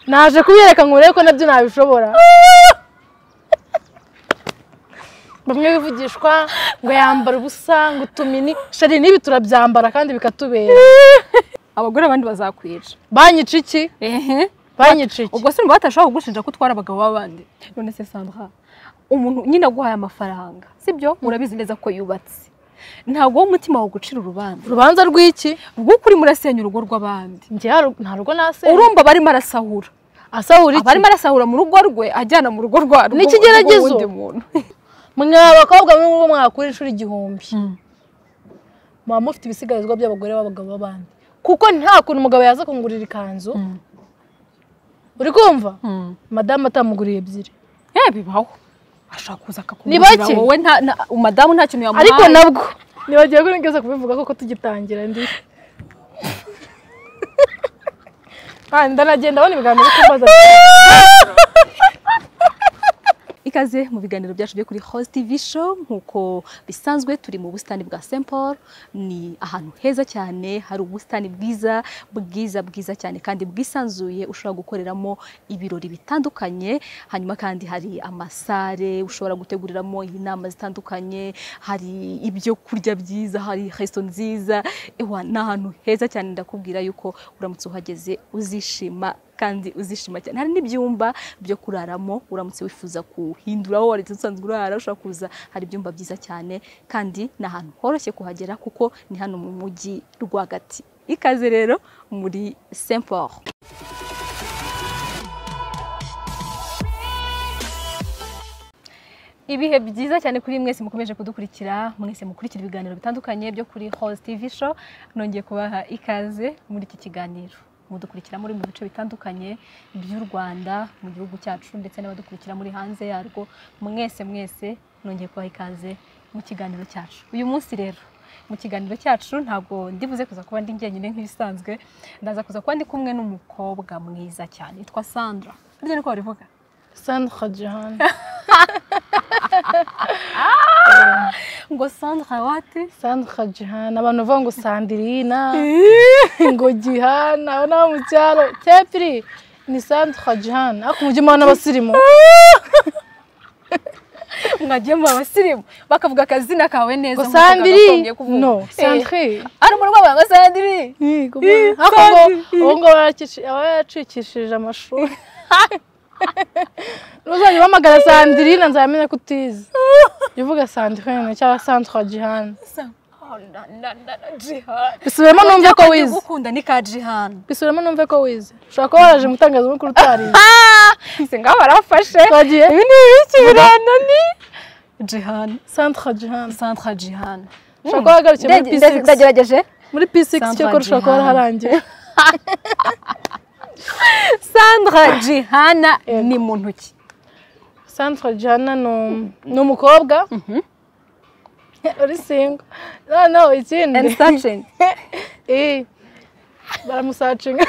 naje kubiyereka ngo urebe ko nabyo nabishobora bamwe bivugishwa ngo yambara ubusa ngo utumini shari n'ibi turabyambara kandi bikatubera abagore abandi bazakwica banyica iki ehe banyica iki ubwo simba batashobora kugushinja ko utwara abagabo b'abandi none se sandra umuntu nyine aguhaye amafaranga sibyo urabizi neza ko yubatse ntabwo umutima wagucira urubanza urubanza rw'iki rw'uko urimo urasenya urugo rw'abandi njye haru- nta rugo nasera urumva abarimo arasahura asahura aba iki arimo arasahura mu rugo rwe ajyana mu rugo rwa Ni ikigeragezo. rw'undi muntu mwe abakobwa muri mwe mwakura inshuro igihumbi muba mufite ibisigarizwa by'abagore b'abagabo b'abandi kuko nta kuntu umugabo yaza kungurira ikanzu uri kumva madamu atamuguriye ebyiri Eh, bibaho ashaka kuza Ni akakubwira bake. wowe nta nta- madamu nta kintu yamuhaye ariko nabwo ntibagiye kurengeje kubivuga koko tugitangira ndi Ah, ndanagenda abona ibiganiro byo kumbaza ikaze mu biganiro byacu byo kuri Host TV show nk'uko bisanzwe turi mu busitani bwa St Paul ni ahantu heza cyane hari ubusitani bwiza bwiza bwiza cyane kandi bwisanzuye ushobora gukoreramo ibirori bitandukanye hanyuma kandi hari amasare ushobora guteguriramo inama zitandukanye hari ibyo kurya byiza hari resto nziza ewa ni ahantu heza cyane ndakubwira yuko uramutse uhageze uzishima kandi uzishima cyane hari n'ibyumba byo kuraramo uramutse wifuza kuhindura aho wari usanzwe urara ushobora kuza hari ibyumba byiza cyane kandi ni ahantu horoshye kuhagera kuko ni hano mu mujyi rwagati ikaze rero muri Saint Paul ibihe byiza cyane kuri mwese mukomeje kudukurikira mwese mukurikira ibiganiro bitandukanye byo kuri Host TV show nongeye kubaha ikaze muri iki kiganiro mudukurikira muri mu bice bitandukanye by'u Rwanda mu gihugu cyacu ndetse n'abadukurikira muri hanze yarwo mwese mwese nongeye kubaha ikaze mu kiganiro cyacu uyu munsi rero mu kiganiro cyacu ntabwo ndibuze kuza kuba ndi njyenyine nk'ibisanzwe ndaza kuza kuba ndi kumwe n'umukobwa mwiza cyane yitwa Sandra burya niko babivuga sandra jihani ngo Sandra wate sandra jihani abantu bavuga ngo sandirina ngo gihana abo ni abo mu cyaro tepiri ni sandra jihani ariko umujyi muhana abasirimu mwagiye mu abasirimu bakavuga akazina kawe neza ngo nk'uko sandiri kagafungiye kuvuga. no Eh, sandri ari umurwayi wawe ngo sandiri Yego Eh, bwana. Ariko ngo kandi- ubu ngubu yaracici- aba yaracikishije amashuri ntuzajya uhamagara sandirina nzamenye ko utize jya uvuga sandirine cyangwa santwa jihani Oh, na, na, na, na, Jihan. bisubiremo numve ko Kandi wize ugukunda ni ka jihani bisubiremo numve ko wize ushobora kuba waraje mu itangazamakuru utarize ise ngaho barafashe twagiye ibi ni ibiki birana ni jihani santwa jihani santra jihani ushobora kuba wagarukiye muri Ndege- ndege- p6 ndagerageje muri p6 cyakora Sandra ushobora kuba Jihani. waraharangiye sandra jihana Yego. ni muntu ki santwa jihana ni um- ni umukobwa uri singo noneho ikindi and searching Eh, baramusacinga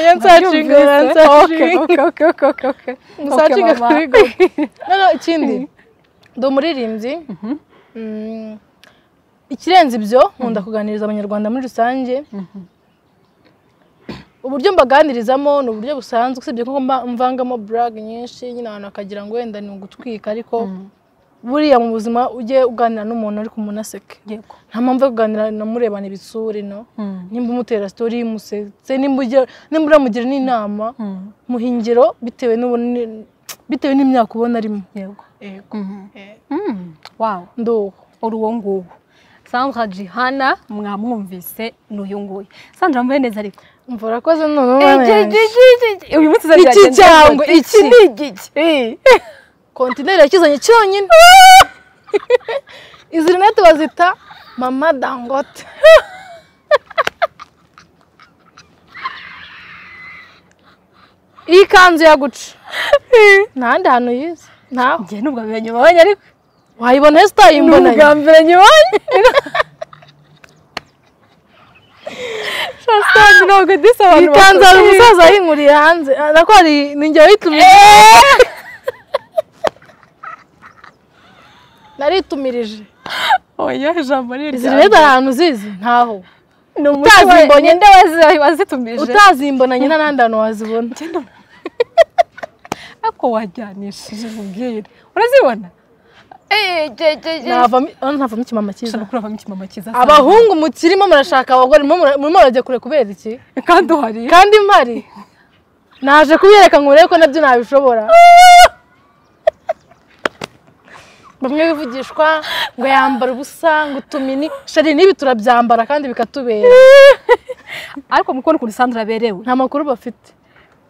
yansacinga baransacinga Okay, okay, okay, okay, okay. musacinga Okay, mama. kuri go noneho ikindi ndi umuririmbyi Mm, ikirenze ibyo nkunda kuganiriza abanyarwanda muri rusange uburyo mbaganirizamo ni uburyo busanzwe usibye ko mba- mvangamo burag nyinshi nyine abantu bakagira ngo wenda ni ugutwika ariko buriya mu buzima ujye uganira n'umuntu ariko umuntu aseke Yego. nta mpamvu yo kuganira na murebana ibitsure no nimba umutera sitori musetse nimba ugira- nimba uramugira n'inama muha ingero bitewe n'ubunini- bitewe n'imyaka ubona arimo Yego. yego Mm. Wow. nduhu uri uwo nguwo sandra jihana mwamwumvise ni uyu nguyu sandra mvuye neza ariko umva urakoze none Igi, ubona igi, igi, igi, igi. uyu munsi uzagenda iki neza cyangwa rwose. iki ni igiki Eh. kontineri yakizanye cyonyine izi rinete bazita mama dangote iyi kanzu yaguca nta handi hantu yize ntaho njye nubwo biba nyuma wanyu ariko wayibona sitayi nubwo imbonanye mbere nyuma wanyu sandra ntabwo disi abantu ikanzu hari bakora. umusaza wayinkuriye hanze Ah, nako hari ni njye wayitumirije naritumirije oya ijambo ni izi iryanjye. rero ahantu zizi ntaho ni umuti Utazi mbonye. ninde wazi- wazitumije utazimbonanye n'abandi hantu wazibona ariko wajyanishije mubwire urazibona navamo navamo ikimama cyiza kuravamo ikimama cyiza cyane. abahungu mukirimo murashaka abagore murimo mura- murimo murajya kure kubera iki kandi uhari kandi mpari naje kubyereka ngo urebe ko nabyo nabishobora bamwe bivugishwa ngo yambara ubusa ngo utumini shari n'ibi turabyambara kandi bikatubera ariko mukubona ukuntu sandra aberewe nta makuru bafite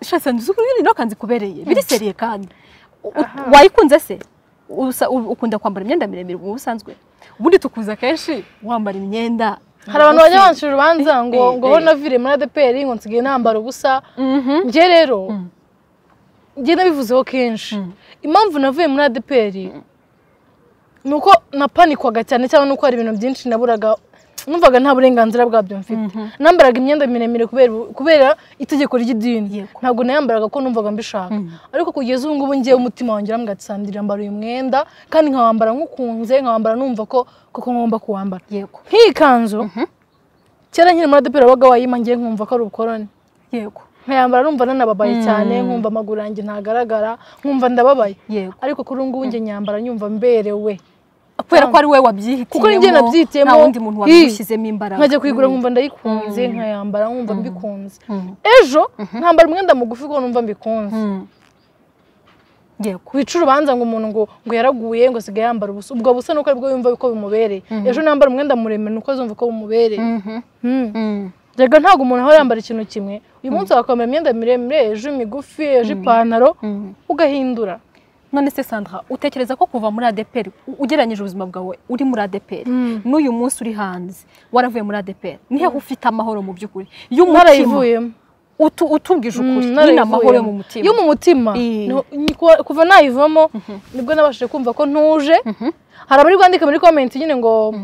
shasa nzi ukuntu ino kanzu ikubereye biriseriye kandi U- u- wayikunze se Usa- u- ukunda kwambara imyenda miremire mu busanzwe ubundi tukuza kenshi wambara imyenda hari abantu bajya migufi. bancira urubanza ngo Eh, eh, ngo ho eh. navire muri adeperi ngo nsigaye nambara ubusa Mhm. njye rero njye nabivuzeho kenshi impamvu navuye muri adeperi ni uko napanikwaga cyane cyangwa ni uko hari ibintu byinshi naburaga numvaga nta burenganzira bwabyo mfite nambaraga imyenda miremire kubera kubera itegeko ry'idini Yego. ntabwo nayambaraga ko numvaga mbishaka ariko kugeza ubu ngubu ngewe umutima wanjye urambwira ati sandira mbara uyu mwenda kandi nkawambara nk'ukunze nkawambara numva ko koko ngomba kuwambara yego nk'iyi kanzu kera nkiri muri adeperi wabaga wayima ngiye nkumva ko ari ubukoroni yego nkayambara numva nanababaye cyane nkumva amaguru yanjye ntagaragara nkumva ndababaye yego ariko kuri ubu ngubu njye nyambara nyumva mberewe kubera ko ari wowe wabyihitiyemo Kuko ninjye nabyihitiyemo. nta wundi Hi. muntu wabishyizemo imbaraga nkajya kuyigura nkumva ndayikunze nkayambara nkumva mbikunze ejo nkambara umwenda mugufi kuko numva mbikunze Mm. yego wica urubanza ngo umuntu ngo ngo yaraguye ngo asigaye yambara ubusa ubwo busa nuko aribwo yumva ko bimubereye ejo nambara umwenda muremure nuko azumva ko bimubereye Mm. Erega ntabwo umuntu ahora yambara ikintu kimwe uyu munsi wakwambara imyenda miremire ejo imigufi ejo ipantaro ugahindura none se sandra utekereza ko kuva muri adeperi u- ugereranyije ubuzima bwawe uri muri adeperi n'uyu munsi uri hanze waravuye muri adeperi nihe ufite amahoro mu by'ukuri y'umutima narayivuyemo utu- utubwije ukuri Mm, nyine narayivuyemo. amahoro yo mu mutima yo mu mutima Eh. niho- ni- kuva- kuva nayivamo nibwo nabashije kumva ko ntuje hari abari kwandika muri komenti nyine ngo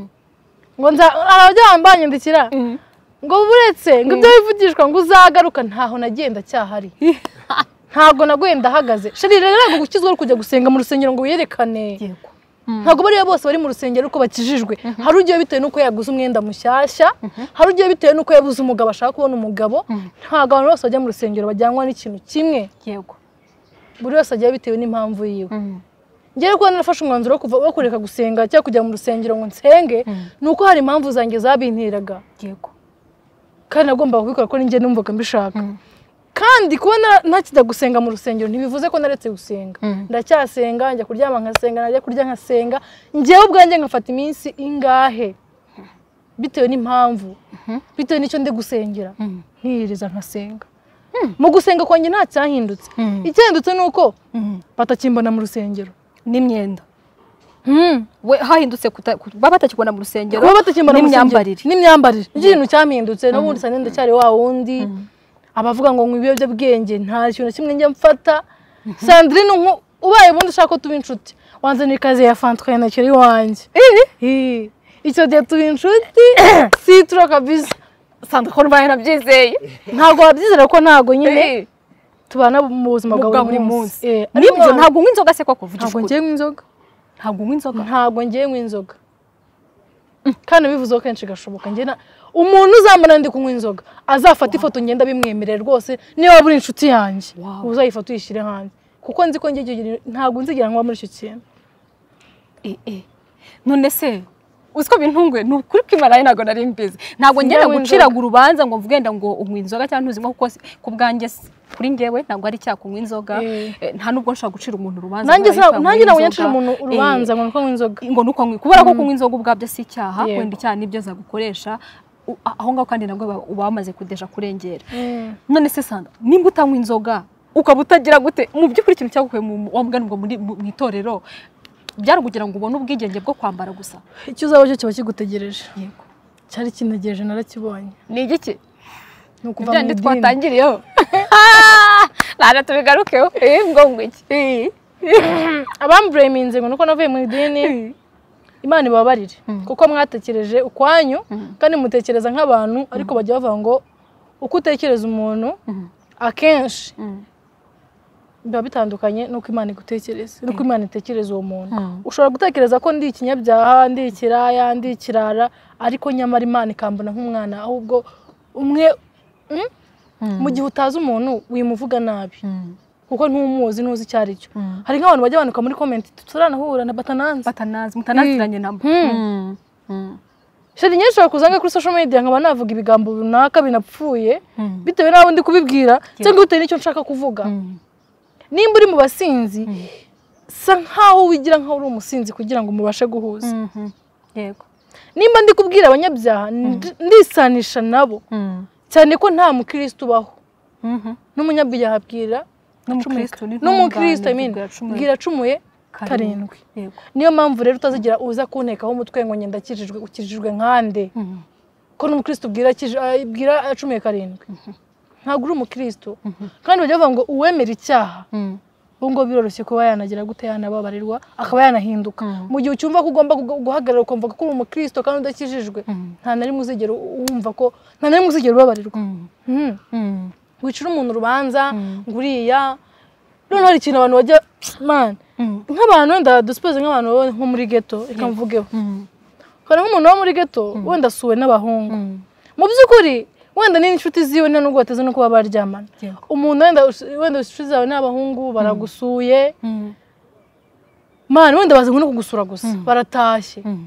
ngo nza hari abajya banyandikira Mm. ngo buretse ngo ibyo wivugishwa ngo uzagaruka ntaho nagenda cyahari ntabwo naguye ndahagaze sheri rero ntabwo gukizwa ari kujya gusenga mu rusengero ngo wiyerekane yego ntabwo bariya bose bari mu rusengero uko bakijijwe hari ugiye bitewe n'uko yaguze umwenda mushyashya hari ugiye bitewe n'uko yabuze umugabo ashaka kubona umugabo ntabwo abantu bose bajya mu rusengero bajyanwa n'ikintu kimwe yego buri wese agiye bitewe n'impamvu yiwe Mm. ngewe kuba narafashe umwanzuro wo kuva wo kureka gusenga cyangwa kujya mu rusengero ngo nsenge ni uko hari impamvu zanjye zabintiraga yego kandi nagombaga kubikora ko ninjye numvaga mbishaka kandi kuba na- ntakijya gusenga mu rusengero ntibivuze ko naretse gusenga ndacyasenga njya kuryama nkasenga najya kurya nkasenga ngewe ubwanjye nkafata iminsi ingahe bitewe n'impamvu bitewe n'icyo ndi gusengera nkiyiriza nkasenga mu gusenga kwanjye nta cyahindutse Mm. icyahindutse ni uko Mm. batakimbona mu rusengero n'imyenda we hahindutse kuta- ku- baba batakibona mu rusengero kuba batakimbona mu rusengero n'imyambarire n'imyambarire nicyo kintu cyahindutse n'ubundi usanga ndacyari wa wundi abavuga ngo nywa ibiyobyabwenge nta kintu na kimwe njya mfata sandrine nku- ubaye ubundi ushaka ko tuba inshuti wanzanira ikaze ya fanta ukayanakira iwanjye Ih, icyo gihe tuba inshuti si tura kabisa sandra ko mbaye nabyizeye ntabwo wabyizera ko ntabwo nyine Eh. tubana mu buzima bwa bwa buri munsi nibyo nibyo ntabwo unywa inzoga se ko kuvugisha ntabwo ukuri ngewe inzoga ntabwo unywa inzoga ntabwo ngiye nywa inzoga kandi bivuzeho kenshi gashoboka njye na- umuntu uzambona ndi kunywa inzoga azafata ifoto ngenda bimwemerera rwose niba waba uri inshuti yanjye Wow. uzayifata uyishyire hanze kuko nzi ko njye icyo gihe ntabwo nzigira nkwa muri icyo kintu Eh, eh. none se uzi ko bintunguye ni ukuri kw'imarayi ntabwo nari mbizi ntabwo ngenda Sinywa guciraga urubanza ngo mvuge wenda ngo unywa inzoga cyangwa ntuzinywa kuko si- ku bwanjye si- kuri ngewe ntabwo ari icyaha kunywa inzoga Eh. Eh, nta nubwo nshobora gucira umuntu urubanza nanjye nk'aho yitwa sina- nanjye kunywa ntabwo nyacira inzoga. umuntu Eh, urubanza ngo nuko nywa inzoga ngo nuko nkwi kubera ko kunywa inzoga ubwabyo si icyaha Yego. wenda icyaha nibyo zagukoresha U- a- aho ngaho kandi nabwo uba- uba wamaze kudeja kurengera Mm. none se sandra nimba utanywa inzoga ukaba utagira gute mu by'ukuri ikintu cyagukuye mu wamuganirwa muri mu mu itorero byarakugira ngo ubone ubwigenge bwo kwambara gusa icyo uzaba cyo kiba kigutegereje yego cyari kintegereje narakibonye ni igiki ni ukuva mu ibyo idini. twatangiriyeho ntabwo tubigarukeho eh, ngo ngo iki Eh, abambureminze ngo nuko navuye mu idini eh. imana ibabarire kuko mwatekereje ukwanyu kandi mutekereza nk'abantu ariko bajya bavuga ngo uko utekereza umuntu akenshi biba bitandukanye n'uko imana igutekereza n'uko imana itekereza uwo muntu Mm. ushobora gutekereza ko ndi ikinyabyaha ndi ikiraya ndi ikirara ariko nyamara imana ikambona nk'umwana ahubwo umwe mm, Mm. mu gihe utazi umuntu wimuvuga nabi Mm. kuko ntumuzi ntuzi icyo ari cyo Mm. hari nk'abantu bajya bandika muri komenti tutaranahura na batananze batanazi mutanaziranye nabo Mm. Mm. Mm. sheri nyinshi ushobora kuzanga kuri social media nkaba navuga ibigambo runaka binapfuye Mm. bitewe n'aho ndi kubibwira cyangwa bitewe n'icyo nshaka kuvuga Mm. nimba uri mu basinzi Mm. sa nk'aho wigira nk'aho uri umusinzi kugira ngo mubashe guhuza Mhm. yego nimba ndi kubwira abanyabyaha ndi- ndisanisha nabo Mm. cyane ko nta mukirisitu ubaho Mhm. n'umunyabyaha abwira n'umukristo acumuye. ni n'umukristo intungane, I mean, bwira acumuye bwira acumuye karindwi yego niyo mpamvu rero utazigira uza kuntekaho umutwe ngo ngenda akijijwe ukijijwe nkande Mhm. ko n'umukristo ubwira akij- ah, ibwira acumuye karindwi ntabwo uri umukristo kandi bajya bavuga ngo uwemera icyaha Mm. ubu ngubu biroroshye kuba yanagira gute yanababarirwa akaba yanahinduka Mm. mu gihe ucyumva ko ugomba guga- guhagarara ukumva ko uri umukristo kandi udakijijwe Mm. nta na rimwe uzigera u- wumva ko nta na rimwe uzigera ubabarirwa Mm. Mhm. Mm. wicira umuntu urubanza Mm. nguriya noneho hari ikintu abantu bajya mani Mm. nk'abantu wenda dusipoze nk'abantu bo nko muri geto reka mvugeho Mm. hari nk'umuntu wo muri geto wenda asuwe n'abahungu Mm. mu by'ukuri wenda ni n'inshuti ziwe nta n'ubwo bateze no kuba baryamana yego umuntu wenda wenda inshuti zawe ni abahungu baragusuye Mm. mani wenda baza no kugusura gusa baratashye Mm.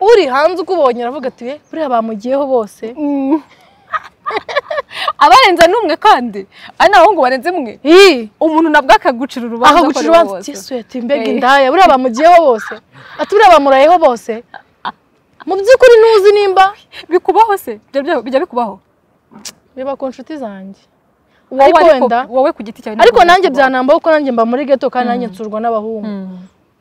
uri hanze ukubonye aravuga ati "Eh, buriya bamugiyeho bose abarenza n'umwe kandi ari n'abahungu barenze umwe ii umuntu nabwo akagucira urubanza akagucira akora urubanza uwo ati sweet mbega Eh. indaya buriya bamugiyeho bose ati buriya bamurayeho bose mu by'ukuri ntuzi nimba wose. bikubaho se Bijya- bijya- bijya bikubaho biba ku nshuti zanjye wowe ariko ariko wenda wowe ku giti cyawe ariko ntabwo nanjye bikubaho. byanambaho ko nanjye mba muri geto kandi nanjye nsurwa n'abahungu Mm.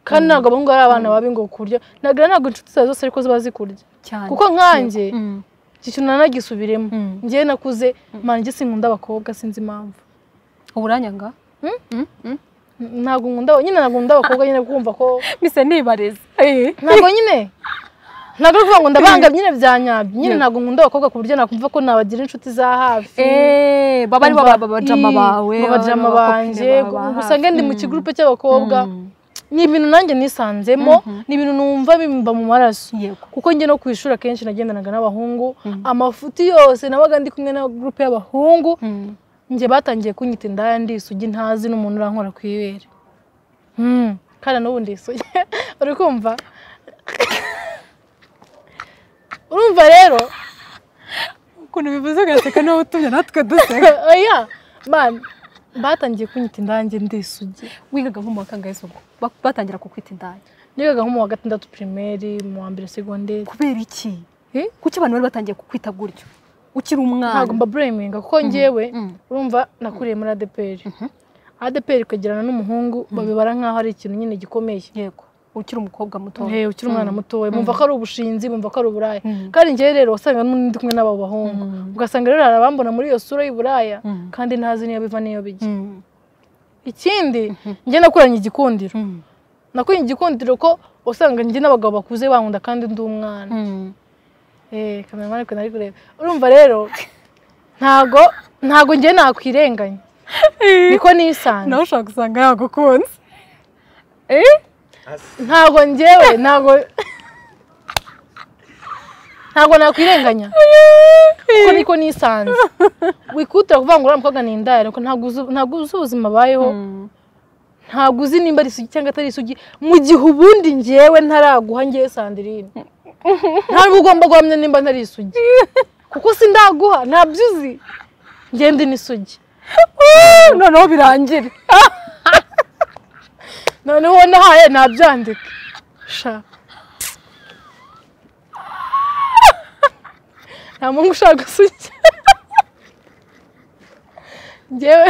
kandi ntabwo abahungu ari abana babi ngo kurya nagira ntabwo inshuti zawe zose ariko ziba zikurya cyane kuko nkanjye Mm. iki kintu nanagisubiremo Mm. ngewe nakuze manjye sinkunda abakobwa sinzi impamvu uburanyanga Mm, mm. ntabwo nkunda nyine ntabwo nkunda abakobwa nyine kumva ko mise nibareze Eh. ntabwo nyine ntabwo ari ukuvuga ngo ndabanga nyine byanyabye nyine ntabwo nkunda abakobwa ku buryo nakumva ko nabagira inshuti za hafi Eh, baba ari bo Umva, ba- babajama ii, bawe mu bajama baba ari bo banjye bakopine bawe ba gusa nge ndi mu hafi. kigurupe cy'abakobwa Mm. ni ibintu nanjye nisanzemo ni ibintu numva bimba mu maraso yego kuko njye no ku ishuri akenshi nagendanaga n'abahungu amafuti yose nabaga ndi kumwe na gurupe y'abahungu Mm. njye batangiye kunyita indaya ndisugi ntazi n'umuntu urankora ku ibere Hmm, kandi n'ubu ndisugi uri kumva urumva rero ukuntu bivuze ugaseka niba utumye natwe duseka oya man batangiye kunyita indange ndisugi wigaga nko mu wa kangahe se ubwo Ba- batangira kukwita indaya nigaga nko mu wa gatandatu pirimeri mu wa mbere segonderi kubera iki Eh? kuki abantu bari batangiye kukwita gutyo ukiri ntabwo umwana mba bureminga kuko njyewe Mm. urumva nakuriye muri adeperi adeperi kwegerana n'umuhungu babibara nk'aho ari ikintu nyine gikomeye yego ukiri umukobwa muto Hey, ukiri umwana mutoya bumva ko ari ubushinzi bumva ko ari uburaya Mm. kandi njyewe rero wasanga ndi kumwe n'abo bahungu Mm. ugasanga rero hari abambona muri iyo sura y'uburaya Mm. kandi ntazi niyo biva n'iyo bijya Mm. ikindi njye nakuranye igikundiro Mm. nakuranye igikundiro ko usanga njye n'abagabo bakuze bankunda kandi ndi umwana Mm. eh kamera ariko nari kureba urumva rero ntago ntago njye nakwirenganya niko nisanze nawe ushaka usanga yagukunze ntago njyewe ntago ntago nakwirenganya kuko niko nisanze wikutira kuvuga ngo uriya mukobwa ni indaya ariko ntabwo uzi ntabwo uzi ubuzima abayeho Mm. ntabwo uzi nimba ari isugi cyangwa atari isugi mu gihe ubundi ngewe ntaraguha ngewe sandirine ntabwo ugomba guhamya nimba ntari isugi kuko si ndaguha ntabyo uzi ngende n'isugi noneho birangire noneho nahaye nabyandika sha nta muntu ushaka gusugi ngewe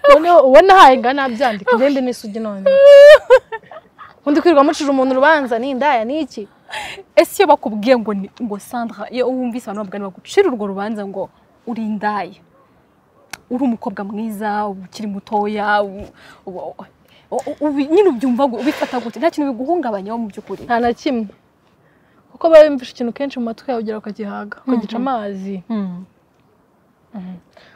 noneho uwo nahaye nga nabyandika ngende n'isugi noneho undi kwirirwa mucira umuntu urubanza ni indaya ni iki ese iyo bakubwiye ngo ni- ngo sandra iyo wumvise abantu bavuga ngo gucira urwo rubanza ngo uri indaya uri umukobwa mwiza ukiri mutoya u- u- u- ubi- nyine ubyumva gu- ubifata gute nta kintu biguhungabanyaho mu by'ukuri nta na kimwe kuko biba bimfashe ikintu kenshi mu matwi yawe ugira ukagihaga ukagica amazi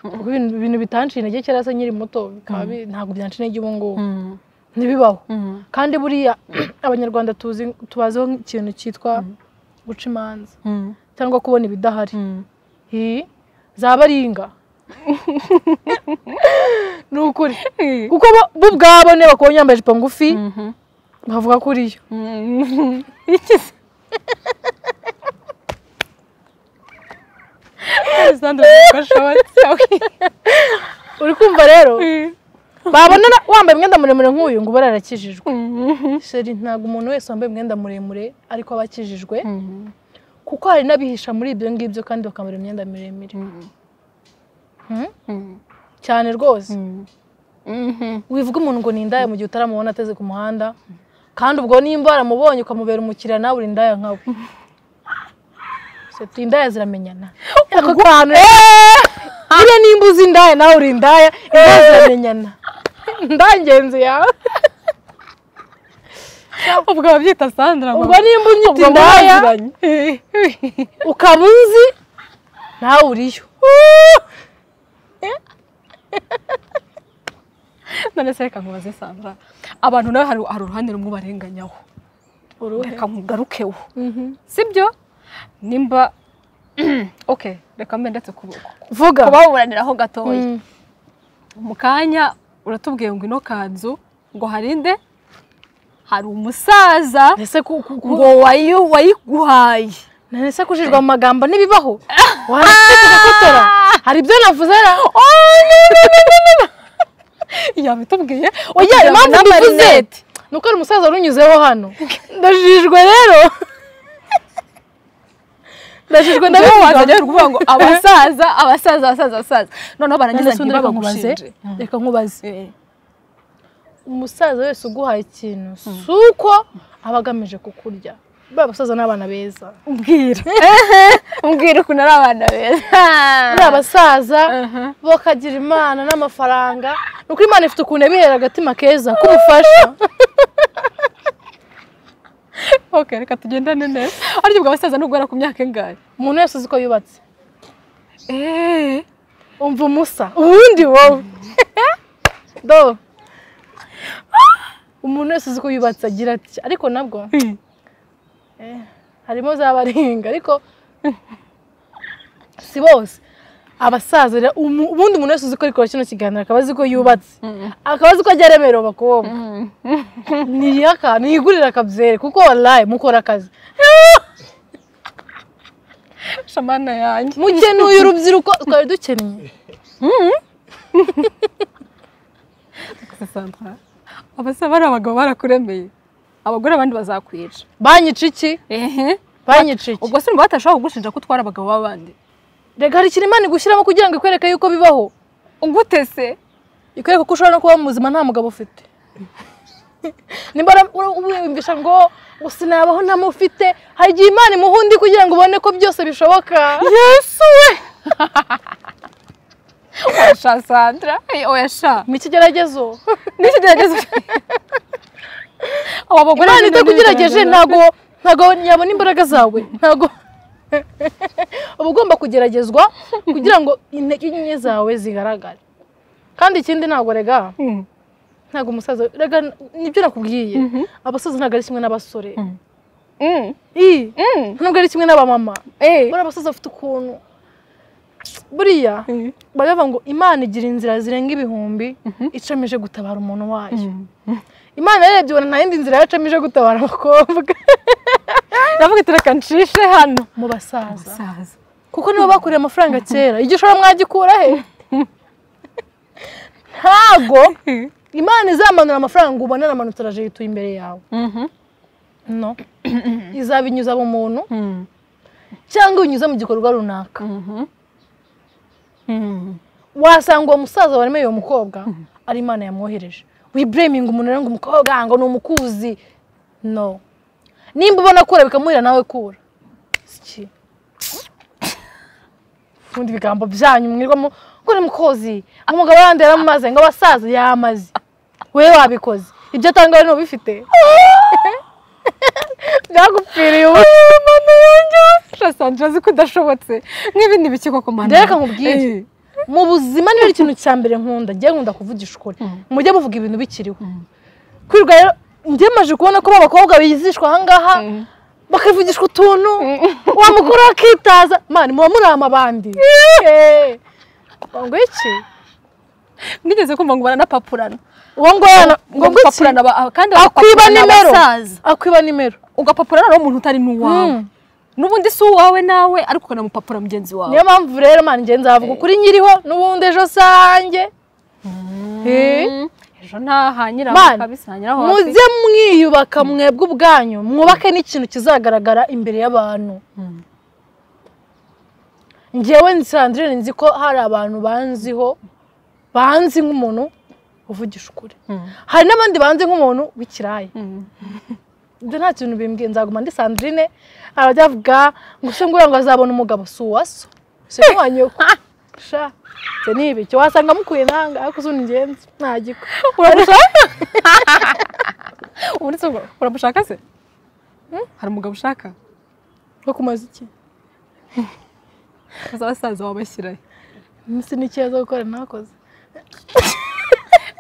kuko ibintu- ibintu bitanciye intege kera se nkiri muto bikaba bi- ntabwo byanca intege ubu ngubu ntibibaho kandi buriya abanyarwanda tuzi tubaziho ikintu cyitwa guca imanza cyangwa kubona ibidahari Hi, zaba ari inga ni ukuri kuko bo bo ubwabo niba bakubonye yambaye ijipo ngufi bavuga ko uriyo Alexander Mukashoti. uri kumva rero babona na- wambaye umwenda muremure nk'uyu ngo uba ararakijijwe sheri ntabwo umuntu wese wambaye umwenda muremure ariko aba akijijwe kuko hari n'abihisha muri ibyo ngibyo kandi bakambara imyenda miremire Hmm? cyane rwose wivuga umuntu ngo ni indaya mu gihe utaramubona ateze ku muhanda kandi ubwo nimba waramubonye ukamubera umukiriya nawe uri indaya nkawe Se, indaya ziramenyana ako kantu buriya nimba uzi indaya nawe uri indaya indaya ziramenyana indaya ingenzi yawe ubwo babyita sandra mama. ubwo nimba unyita Ubwo indaya mwaziranye. ukaba uzi nawe uriyo none se reka nkubaze sandra abantu nawe hari hari uruhande rumwe barenganyaho uruhe reka nkugarukeho sibyo nimba ok reka mbe ndetse kuboko vuga kubaburaniraho gatoya Mm. mu kanya uratubwiye ngo ino kanzu ngo harinde hari umusaza ese ku- ku- ku- ngo wayi- wayiguhaye none se kujijwa mu magambo ntibibaho warasekutora hari ibyo navuze ra yabitubwiye oya kugira ngo impamvu mbivuze n'amarinete. ni uko hari umusaza runyuzeho hano ndajijwe rero ndajijwe ndabivuga ndabivuga waza rero kuvuga ngo abasaza abasaza abasaza abasaza none noneho barangiza se undi reka ntibabe nkubaze bamushinje reka nkubaze Eh, umusaza wese uguhaye ikintu si uko aba agamije kukurya buriya abasaza ni abana beza mbwira mbwira ukuntu ari abana beza buriya abasaza Aha. bakagira imana n'amafaranga ni uko imana ifite ukuntu yabihera agatima keza k'ubufasha ok reka tugendane neza ariko ubwo abasaza nubwo bari ku myaka ingahe umuntu wese uzi ko yubatse Eh, umva umusa ubundi wowe do umuntu wese uzi ko yubatse agira ati ariko nabwo hmm. eh, harimo z'abaringa ariko si bose abasaza rero, umu- ubundi umuntu wese uzi ko ariko kino kiganiro akaba azi ko yubatse akaba azi ko ajya aremerera abakobwa niyaka niyigurira akabyere kuko wallahi mukora akazi shamana yanjye mukenuye urubyiruko twari dukennye Sandra, abasaza ari abagabo barakuremeye abagore abandi bazakwica banyica iki Ehe. banyica iki ubwo se umva batashobora kugushinja ko utwara abagabo b'abandi rega hari ikintu imana igushyiramo kugira ngo ikwereke yuko bibaho ugute se ikwereka ko ushobora no kuba muzima nta mugabo ufite nimba ara- ura- wiyumvisha ngo ngo sinabaho ntamufite hari igihe imana imuha undi kugira ngo ubone ko byose bishoboka yesu we oya sandra oya sha mu kigeragezo n'iki gerageza abo bagore imana nyine itakugerageje n'ibigerageza. ntago ntago yabona imbaraga zawe ntago uba ugomba kugeragezwa kugira ngo intege nke zawe zigaragare kandi ikindi ntabwo rega Mm. ntabwo umusaza rega nibyo nakubwiye abasaza ntabwo ari kimwe n'abasore Mm. Ii. Mm. ntabwo ari kimwe n'abamama Eh. buriya abasaza bafite ukuntu buriya Mm. baravuga ngo imana igira inzira zirenga ibihumbi icamije gutabara umuntu wayo imana yarebye ubona nta yindi nzira yacamije gutabara abakobwa ndavuga iti reka nshishe hano mu basaza saza kuko nibo bakoreye amafaranga kera igihe ushobora mwagikura he ntago imana izamanura amafaranga ubona aramanutse araje yituye imbere yawe no izabinyuza mu muntu cyangwa ibinyuza mu gikorwa runaka wasanga uwo musaza waremeye uwo mukobwa ari imana yamwohereje wibureminga umuntu rero ngo umukobwa ngo ni umukuzi no nimba ubona kura bikamuhira nawe kura Siki. ubundi ibigambo byanyu mwirwamo ngo ni mukozi umugabo yandi yaramaze ngo abasaza yamaze wowe wabikoze ibyo atanga wowe ntubifite byagupfiriye ubu sha sandra azi ko udashobotse nk'ibi ntibikigwa ku mana Reka nkubwire. Eh. mu buzima niba ari ikintu cya mbere nkunda njye nkunda kuvugisha ukuri mujye muvuga ibintu bikiriho kwirirwa rero njye maje kubona ko abakobwa bizishwa ahangaha bakavugishwa utuntu wa mukuru akitaza mani muba murama abandi Eh, ngo iki mwigeze kumva ngo baranapapurana uwo ngwana ngo ngwiki gupapurana aba- kandi akwiba bagapapurana nimero abasaza akwiba nimero ugapapurana nawe umuntu utari n'uwawe Mm. n'ubundi si uwawe nawe ariko ukanamupapura mugenzi wawe niyo mpamvu rero mani njye nzavuga ukuri nyiriho n'ubundi ejo sanjye Eh. Mm. ejo ntahanyiraho Man, kabisa hanyiraho hafi muze mwiyubaka mwebwe ubwanyu mwubake n'ikintu kizagaragara imbere y'abantu Mm. ngewe nsandrine nzi ko hari abantu banziho banzi nk'umuntu uvugisha ukuri Mm. hari n'abandi banzi nk'umuntu w'ikiraya Mm. ibyo nta kintu bimbwiye nzaguma ndi sandrine arabyavuga ngo se ngura ngo azabone umugabo si uwaso si umwanyoko sha ibyo ni ibiki wasanga mukuye nanga ariko uzi ingenzi nta giko uramushaka ubundi se ura- uramushaka se hari umugabo ushaka ko kumaze iki aza abasaza wabashyirayo minsi ni ikibazo gukora ntakoze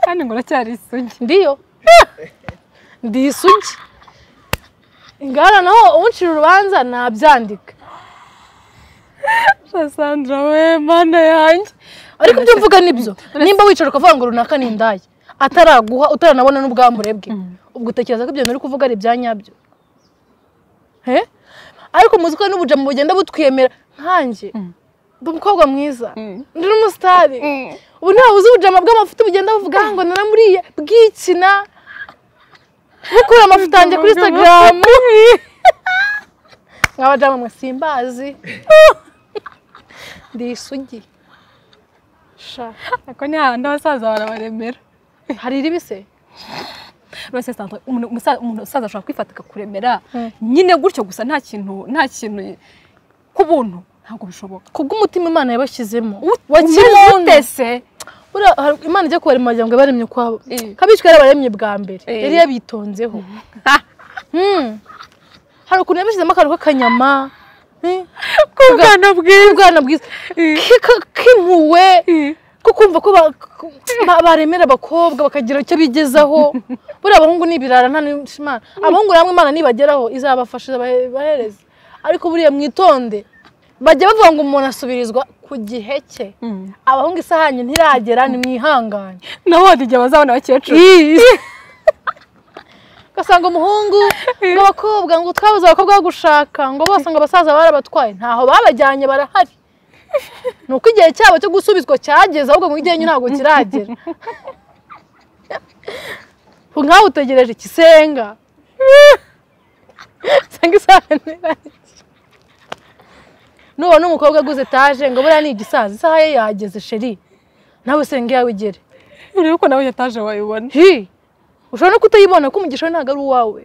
kandi ngo uracyari isugi ndiyo ndi isugi ingana naho uncira urubanza nabyandika sandra we mana yanjye ariko ibyo mvuga nibyo nimba wicara ukavuga ngo runaka ni indaya ataraguha utaranabona n'ubwambure bwe ubwo utekereza ko ibyo bintu uri kuvuga ari ibya nyabyo he ariko muzi ko n'ubujamu bugenda butwemera nkanjye ndi umukobwa mwiza ndi n'umusitari ubu ntawe uzi ubujama bw'amavuta bugenda buvuga ngo naramuriye bwikina bukura amavuta yanjye kuri instagram nk'abajamu mwe simbazi ndi isugi sha ako ni hahandi abasaza barabaremera hari iribise rwose sandra umuntu umusa- umuntu usaza ashobora kwifata akakuremera Mm. nyine gutyo gusa nta kintu nta kintu k'ubuntu ntabwo bishoboka kubw'umutima imana yabashyizemo wa kimuntu wakimutese Buriya hari- imana ijya kubarema wagira ngo ibaremye ukwabo Eh. kabicwa yarabaremye bwa mbere Eh. yari yabitonzeho Hmm. hari ukuntu yabishyizemo akantu k'akanyama eh, k'ubwana bwiza k'ubwana bwiza kika- kimuwe ko kumva ko ba- ko- ba- baremera abakobwa bakagira icyo bigezaho buriya abahungu ni ibirara nta n'imana abahungu namwe imana nibageraho izabafasha izabahe- ibahereze ariko buriya mwitonde bajya bavuga ngo umuntu asubirizwa ku gihe cye abahungu isahani ntiragera nimwihangane naho hari igihe bazabona abakecuru ugasanga umuhungu ngo abakobwa ngo twabuze abakobwa bo gushaka ngo bose ngo abasaza barabatwaye ntaho babajyanye barahari ni uko igihe cyabo cyo gusubizwa cyageze ahubwo mu igenyu ntabwo kiragera nkawe utegereje ikisenga usanga isaha ntiragera nubona umukobwa aguze etaje ngo buriya ni igisaza isaha ye yageze sheri nawe senga iyawe igere urebe ko nawe yataje wayibona hi ushobora no kutayibona ko umugisha we ntabwo ari uwawe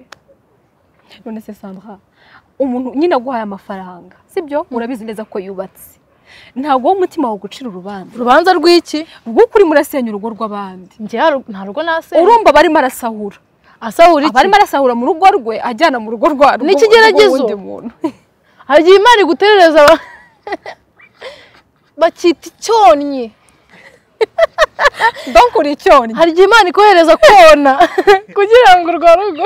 none se sandra umuntu nyine aguhaye amafaranga sibyo urabizi neza ko yubatse ntabwo wowe umutima wawe ugucira urubanza urubanza rw'iki rw'uko urimo urasenya urugo rw'abandi njye haru- nta rugo nasenga urumva abarimo arasahura asahura aba arimo iki arasahura mu rugo rwe ajyana mu rugo rwa rwo- ikigeragezo. rw'uwundi muntu hari igihe imana iguterereza aba- bakita icyonnyi donc uri icyonnyi hari igihe imana ikohereza kona kugira ngo urwo rugo